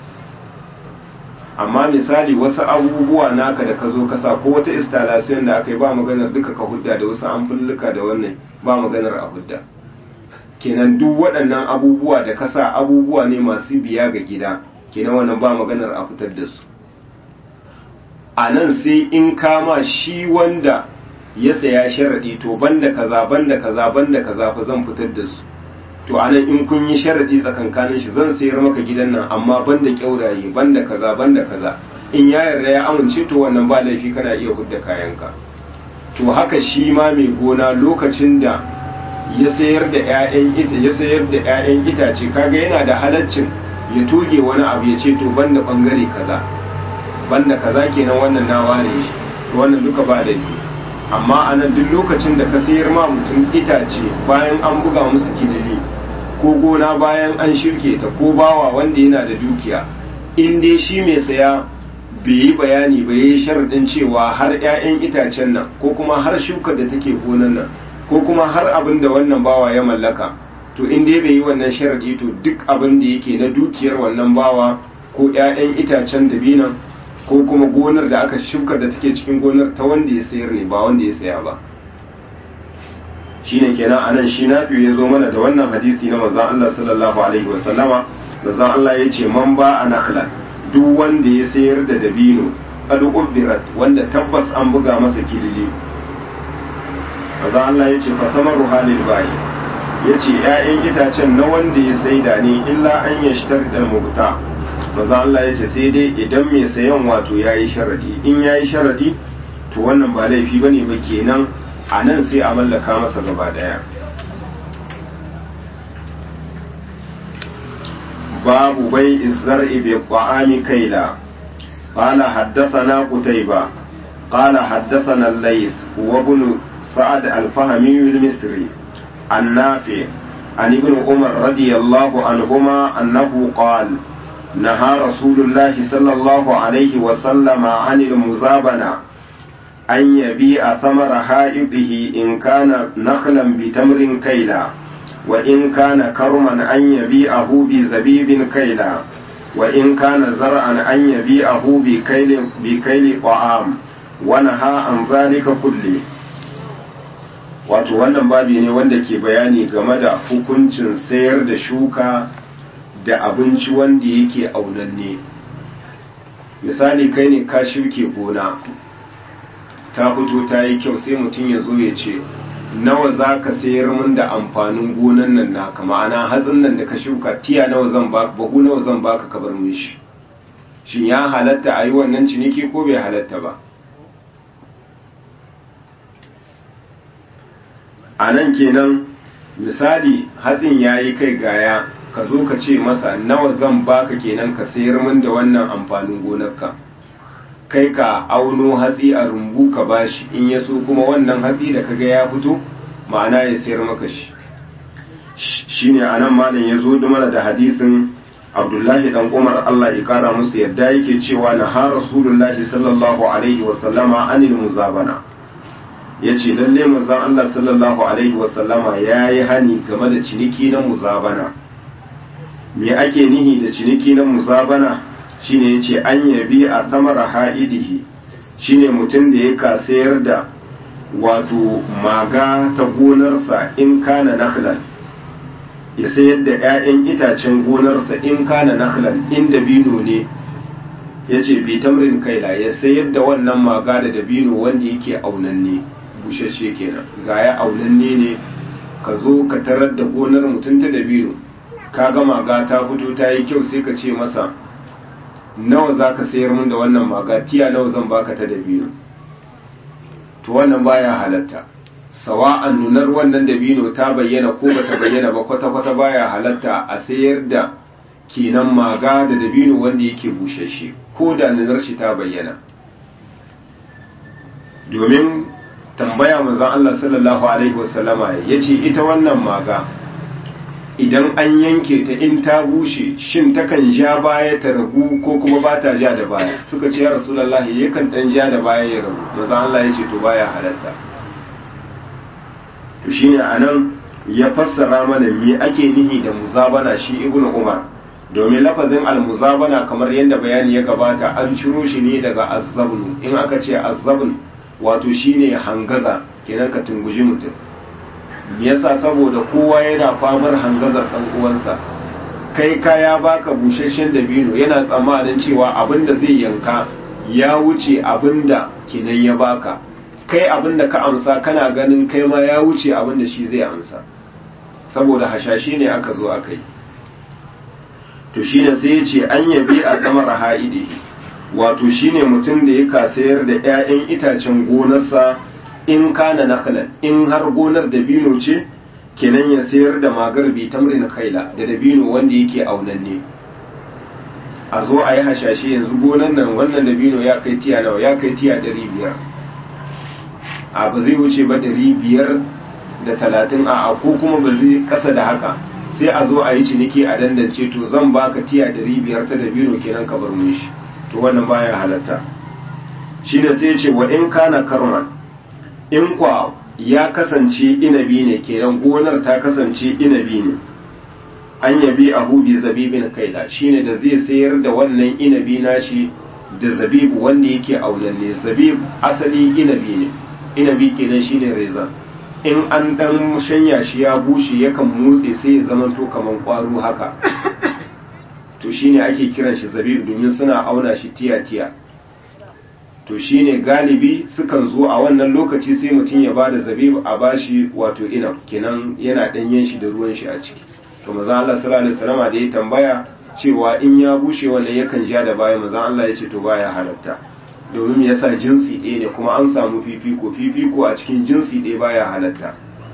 amma misali wasu abubuwa naka da ka zo ka sa ko wata installation da aka yi ba maganar duka ka hudda da wasu amfulluka da wannan ba maganar a hudda kenan duk waɗannan abubuwa da ka sa abubuwa ne masu biya ga gida kenan wannan ba maganar a fitar da su a nan sai in kama shi wanda ya saya sharaɗi to banda kaza banda kaza banda kaza fa zan fitar da su to a nan in kun yi sharaɗi tsakankanin shi zan sayar maka gidan nan amma banda kyauraye banda kaza banda kaza in ya yarda ya amince to wannan ba laifi kana iya hudda kayanka to haka shi ma mai gona lokacin da ya sayar da 'ya'yan ita ya sayar da 'ya'yan itace kaga yana da halaccin ya toge wani abu ya ce to banda bangare kaza banda kaza kenan wannan na ware shi to wannan duka ba laifi amma a nan duk lokacin da ka sayar ma mutum itace bayan an buga musu kidili ko gona bayan an shirke ta ko bawa wanda yana da dukiya in dai shi mai saya bai yi bayani ba yi sharaɗin cewa har 'ya'yan itacen nan ko kuma har shukar da take gonan nan ko kuma har abin da wannan bawa ya mallaka to in dai bai yi wannan sharaɗi to duk abin da yake na dukiyar wannan bawa ko 'ya'yan itacen dabinan ko kuma gonar da aka shuka da take cikin gonar ta wanda ya sayar ne ba wanda ya saya ba shine kenan anan shi nafi ya zo mana da wannan hadisi na manzon Allah sallallahu alaihi wa sallama manzon Allah ya ce man ba a nakhla duk wanda ya sayar da dabino qad ubirat wanda tabbas an buga masa kilili manzon Allah ya ce fa samaru halil bayi ya ce ‘ya'yan itacen na wanda ya saida ne illa an ya shitar da mubuta maza Allah ya ce sai dai idan mai sayan wato ya yi sharadi in ya yi sharadi to wannan ba laifi ba ne ba kenan a nan sai a mallaka masa gaba daya babu bai izar ibe ƙwa'ami kaila قال حدثنا قتيبة قال حدثنا الليث وابن سعد الفهمي المصري النافع عن ابن عمر رضي الله عنهما أنه قال نهى رسول الله صلى الله عليه وسلم عن المزابنة أن يبيع ثمر حائطه إن كان نخلا بتمر كيلا وإن كان كرما أن يبيعه بزبيب كيلا wa in kana zar'an an yabi'ahu bi kaili bi kaili ta'am wa naha an zalika kulli wato wannan babi ne wanda ke bayani game da hukuncin sayar da shuka da abinci wanda yake aunanne misali kai ne ka shirke gona ta fito ta yi kyau sai mutum ya zo ya ce nawa za ka sayar min da amfanin gonan nan naka ma'ana hatsin nan da ka shuka tiya nawa zan ba bahu nawa zan baka ka bar min shi shin ya halatta a yi wannan ciniki ko bai halatta ba a nan kenan misali hatsin ya yi kai gaya ka zo ka ce masa nawa zan baka kenan ka sayar min da wannan amfanin gonarka kai ka auno hatsi a rumbu ka bashi in ya so kuma wannan hatsi da kaga ya fito ma'ana ya sayar maka shi shine anan malam ya zo da mana da hadisin abdullahi dan umar allah ya kara musu yadda yake cewa na ha rasulullahi sallallahu alaihi wasallama anil muzabana ya ce lalle manzon allah sallallahu alaihi wasallama ya yi hani game da ciniki na muzabana me ake nihi da ciniki na muzabana shine yace an yabi a samara ha'idihi shine mutum da ya sayar da wato maga ta gonarsa in kana nakhlan ya sayar da 'ya'yan itacen gonarsa in kana nakhlan in dabino ne yace bi tamrin kaila ya sayar da wannan maga da dabino wanda yake aunanne bushashe kenan ga ya aunanne ne ka zo ka tarar da gonar mutum ta dabino ka ga maga ta fito ta yi kyau sai ka ce masa nawa za ka sayar min da wannan maga tiya nawa zan baka ta dabino to wannan baya halatta sawa'an nunar wannan dabino ta bayyana ko bata bayyana ba kwata-kwata baya halatta a sayar da kenan maga da dabino wanda yake bushashe ko da nunar shi ta bayyana domin tambaya manzon Allah sallallahu alaihi wasallama yace ita wannan maga idan an yanke ta in ta bushe shin takan ja baya ta ragu ko kuma ba ta ja da baya suka ce ya rasulullahi yakan dan ja da baya ya ragu manzon Allah ya ce to baya halatta to shine anan ya fassara mana me ake nihi da muzabana shi ibnu umar domin lafazin almuzabana kamar yadda bayani ya gabata an ciro shi ne daga azzabnu in aka ce azzabn wato shine hangaza kenan ka tunguji mutum me yasa saboda kowa yana famar hangazar ɗan uwansa kai kaya baka busasshen dabino yana tsammanin cewa abinda zai yanka ya wuce abinda kinan ya baka kai abinda ka amsa kana ganin kai ma ya wuce abinda shi zai amsa saboda hashashe ne aka zo aka yi to shine sai ya ce an yabi a samar ha'idihi wato shine mutum da ya kasayar da 'ya'yan itacen gonarsa in kana nakalan in har gonar dabino ce kenan ya sayar da magar bi tamrin kaila da dabino wanda yake aunanne a zo a yi hashashe yanzu gonar nan wannan dabino ya kai tiya nawa ya kai tiya ɗari biyar a ba zai wuce ba ɗari biyar da talatin a ko kuma ba zai kasa da haka sai a zo a yi ciniki a dandance to zan baka tiya ɗari biyar ta dabino kenan ka bar mun shi to wannan baya halatta shi ne sai ce wa in kana karman in kwa ya kasance inabi ne kenan gonar ta kasance inabi ne an yabi abu bi zabibin kaila shine da zai sayar da wannan inabi nashi da zabibu wanda yake aunanne zabib asali inabi ne inabi kenan shine reza in an dan shanya shi ya bushe yakan motse sai ya zama to kaman kwaro haka to shine ake kiran shi zabib domin suna auna shi tiya tiya to shine galibi sukan zo a wannan lokaci sai mutum ya bada zabib a bashi wato inab kenan yana danyen shi da ruwan shi a ciki to maza Allah sallallahu alaihi wasallam da ya tambaya cewa in ya bushe wannan yakan ja da baya maza Allah ya ce to baya halatta domin yasa jinsi ɗaya ne kuma an samu fifiko fifiko a cikin jinsi ɗaya baya halatta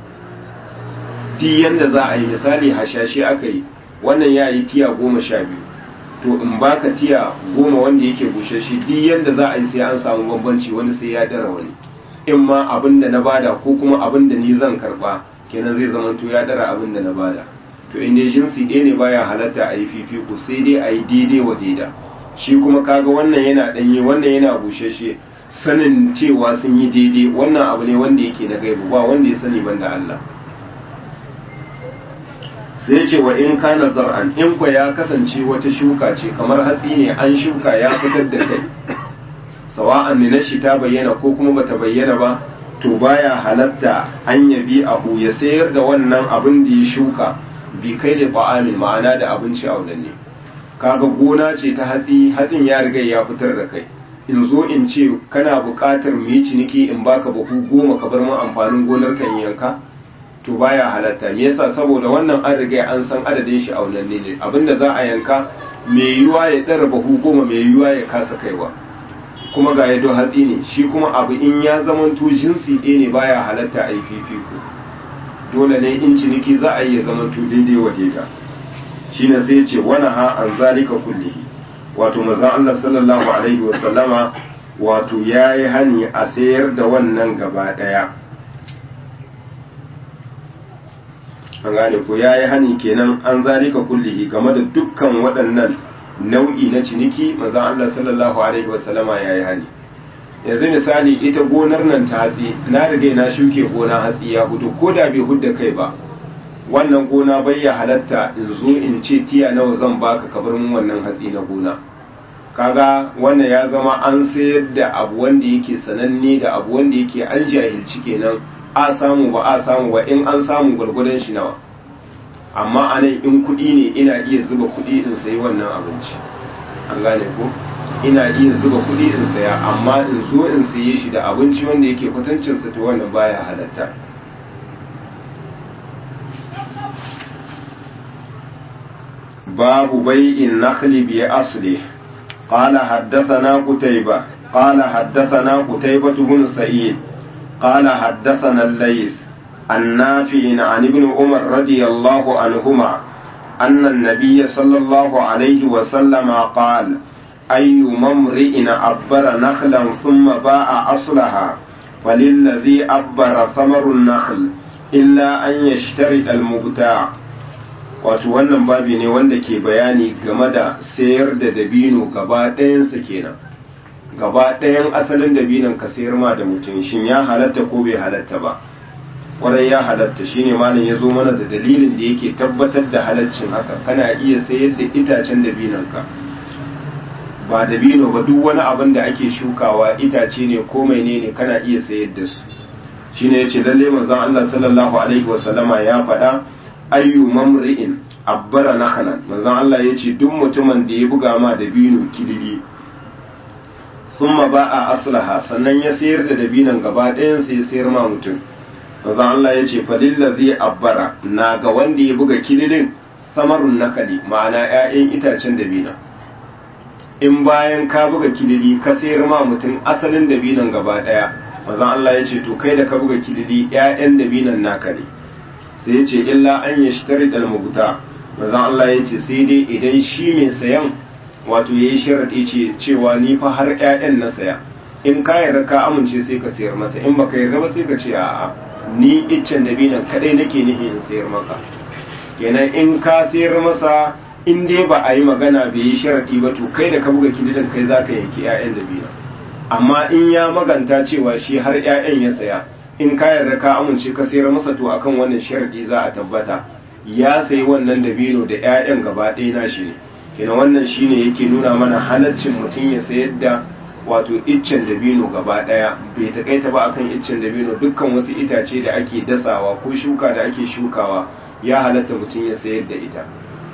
ti yanda za a yi misali hashashe aka yi wannan ya yi tiya goma sha biyu to in baka tiya goma wanda yake bushashe duk yanda za a yi sai an samu bambanci wani sai ya dara wani in ma abin da na bada ko kuma abin da ni zan karba kenan zai zama to ya dara abin da na bada to in dai jinsi ɗaya ne baya halatta a yi fifiko sai dai a yi daidai wa daida shi kuma kaga wannan yana ɗanye wannan yana bushashe sanin cewa sun yi daidai wannan abu ne wanda yake na gaibu ba wanda ya sani banda Allah sai ce wa in kana zar'an in kwa ya kasance wata shuka ce kamar hatsi ne an shuka ya fitar da kai sawa'an ne na shi ta bayyana ko kuma bata bayyana ba to baya halatta an yabi abu ya sayar da wannan abin da ya shuka bi kai da ba'amin ma'ana da abinci a wadanne kaga gona ce ta hatsi hatsin ya riga ya fitar da kai in zo in ce kana buƙatar mu yi ciniki in baka buhu goma ka bar mu amfanin gonar kan yanka to baya halatta me yasa saboda wannan an riga an san adadin shi a wannan ne abinda za a yanka mai yiwuwa ya ɗara buhu goma mai yiwuwa ya kasa kaiwa kuma ga yado hatsi ne shi kuma abu in ya zamanto jinsi ɗaya ne baya halatta a yi fifiko dole ne in ciniki za a yi ya zamanto daidai wa daida shi ne sai ce wani ha an zalika kullihi wato mazan Allah sallallahu alaihi wa sallama wato ya yi hani a sayar da wannan gaba ɗaya an gane ko ya yi hani kenan an zalika kullihi game da dukkan waɗannan nau'i na ciniki manzon Allah sallallahu alaihi wasallama ya yi hani yanzu misali ita gonar nan ta hatsi na riga na shuke gona hatsi ya hudu ko da bai hudda kai ba wannan gona bai ya halatta in zo in ce tiya nawa zan baka ka bar mun wannan hatsi na gona kaga wannan ya zama an sayar da abu wanda yake sananne da abu wanda yake an jahilci kenan a samu ba a samu ba in an samu gwargwadon shi nawa amma a nan in kuɗi ne ina iya zuba kuɗi in sayi wannan abinci an gane ko ina iya zuba kuɗi in saya amma in zo in saye shi da abinci wanda yake kwatancinsa to wannan baya halatta babu bai'in nakhli bi asli قال حدثنا قتيبة قال حدثنا قتيبة بن سعيد قال حدثنا الليث النافع عن ابن عمر رضي الله عنهما أن النبي صلى الله عليه وسلم قال أي ممرئ أبر نخلا ثم باع أصلها وللذي أبر ثمر النخل إلا أن يشترط المبتاع wato wannan babi ne wanda ke bayani game da sayar da dabino gaba ɗayansa kenan gaba ɗayan asalin dabinon ka sayar ma da mutum shin ya halatta ko bai halatta ba kwarai ya halatta shine malam ya zo mana da dalilin da yake tabbatar da halaccin haka kana iya sayar da itacen dabinon ka ba dabino ba duk wani abin da ake shukawa itace ne ko menene kana iya sayar da su shine yace lalle manzon Allah sallallahu alaihi wasallama ya faɗa ayyu mamri'in abbara nakhalan manzon Allah yace duk mutumin da ya buga ma dabino kilili thumma ba'a aslaha sannan ya sayar da dabinon gaba ɗayan sai ya sayar ma mutum manzon Allah yace falillazi abbara na ga wanda ya buga kililin samarun nakali ma'ana 'ya'yan itacen dabina in bayan ka buga kilili ka sayar ma mutum asalin dabinon gaba ɗaya manzon Allah yace to kai da ka buga kilili 'ya'yan dabinon naka ne sai ya ce illa an ya shi tare dalmabuta mazan Allah ya ce sai dai idan shi mai sayan wato ya yi sharaɗi ce cewa ni fa har ƴaƴan na saya in ka yarda ka amince sai ka sayar masa in baka yarda ba sai ka ce a'a ni iccen da binan kadai nake nihi in sayar maka kenan in ka sayar masa in dai ba a yi magana bai yi sharaɗi ba to kai da ka buga kilidan kai za ka yanki ƴaƴan da binan amma in ya maganta cewa shi har ƴaƴan ya saya in ka yarda ka amince ka sayar masa to akan wannan sharadi za a tabbata ya sayi wannan dabino da ƴaƴan gaba ɗaya nashi ne kenan wannan shine yake nuna mana halaccin mutum ya sayar da wato iccen dabino gaba ɗaya bai takaita ba akan iccen dabino dukkan wasu itace da ake dasawa ko shuka da ake shukawa ya halatta mutum ya sayar da ita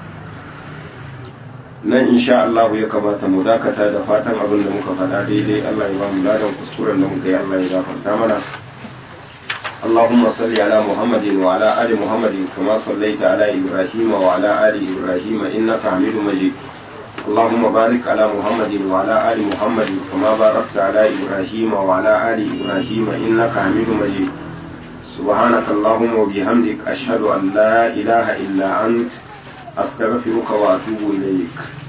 nan insha Allah ya kamata mu dakata da fatan abin da muka faɗa daidai Allah ya ba mu ladan kuskuren da muka yi Allah ya gafarta mana اللهم صل على محمد وعلى آل محمد كما صليت على إبراهيم وعلى آل إبراهيم إنك حميد مجيد اللهم بارك على محمد وعلى آل محمد كما باركت على إبراهيم وعلى آل إبراهيم إنك حميد مجيد سبحانك اللهم وبحمدك أشهد أن لا إله إلا أنت أستغفرك وأتوب إليك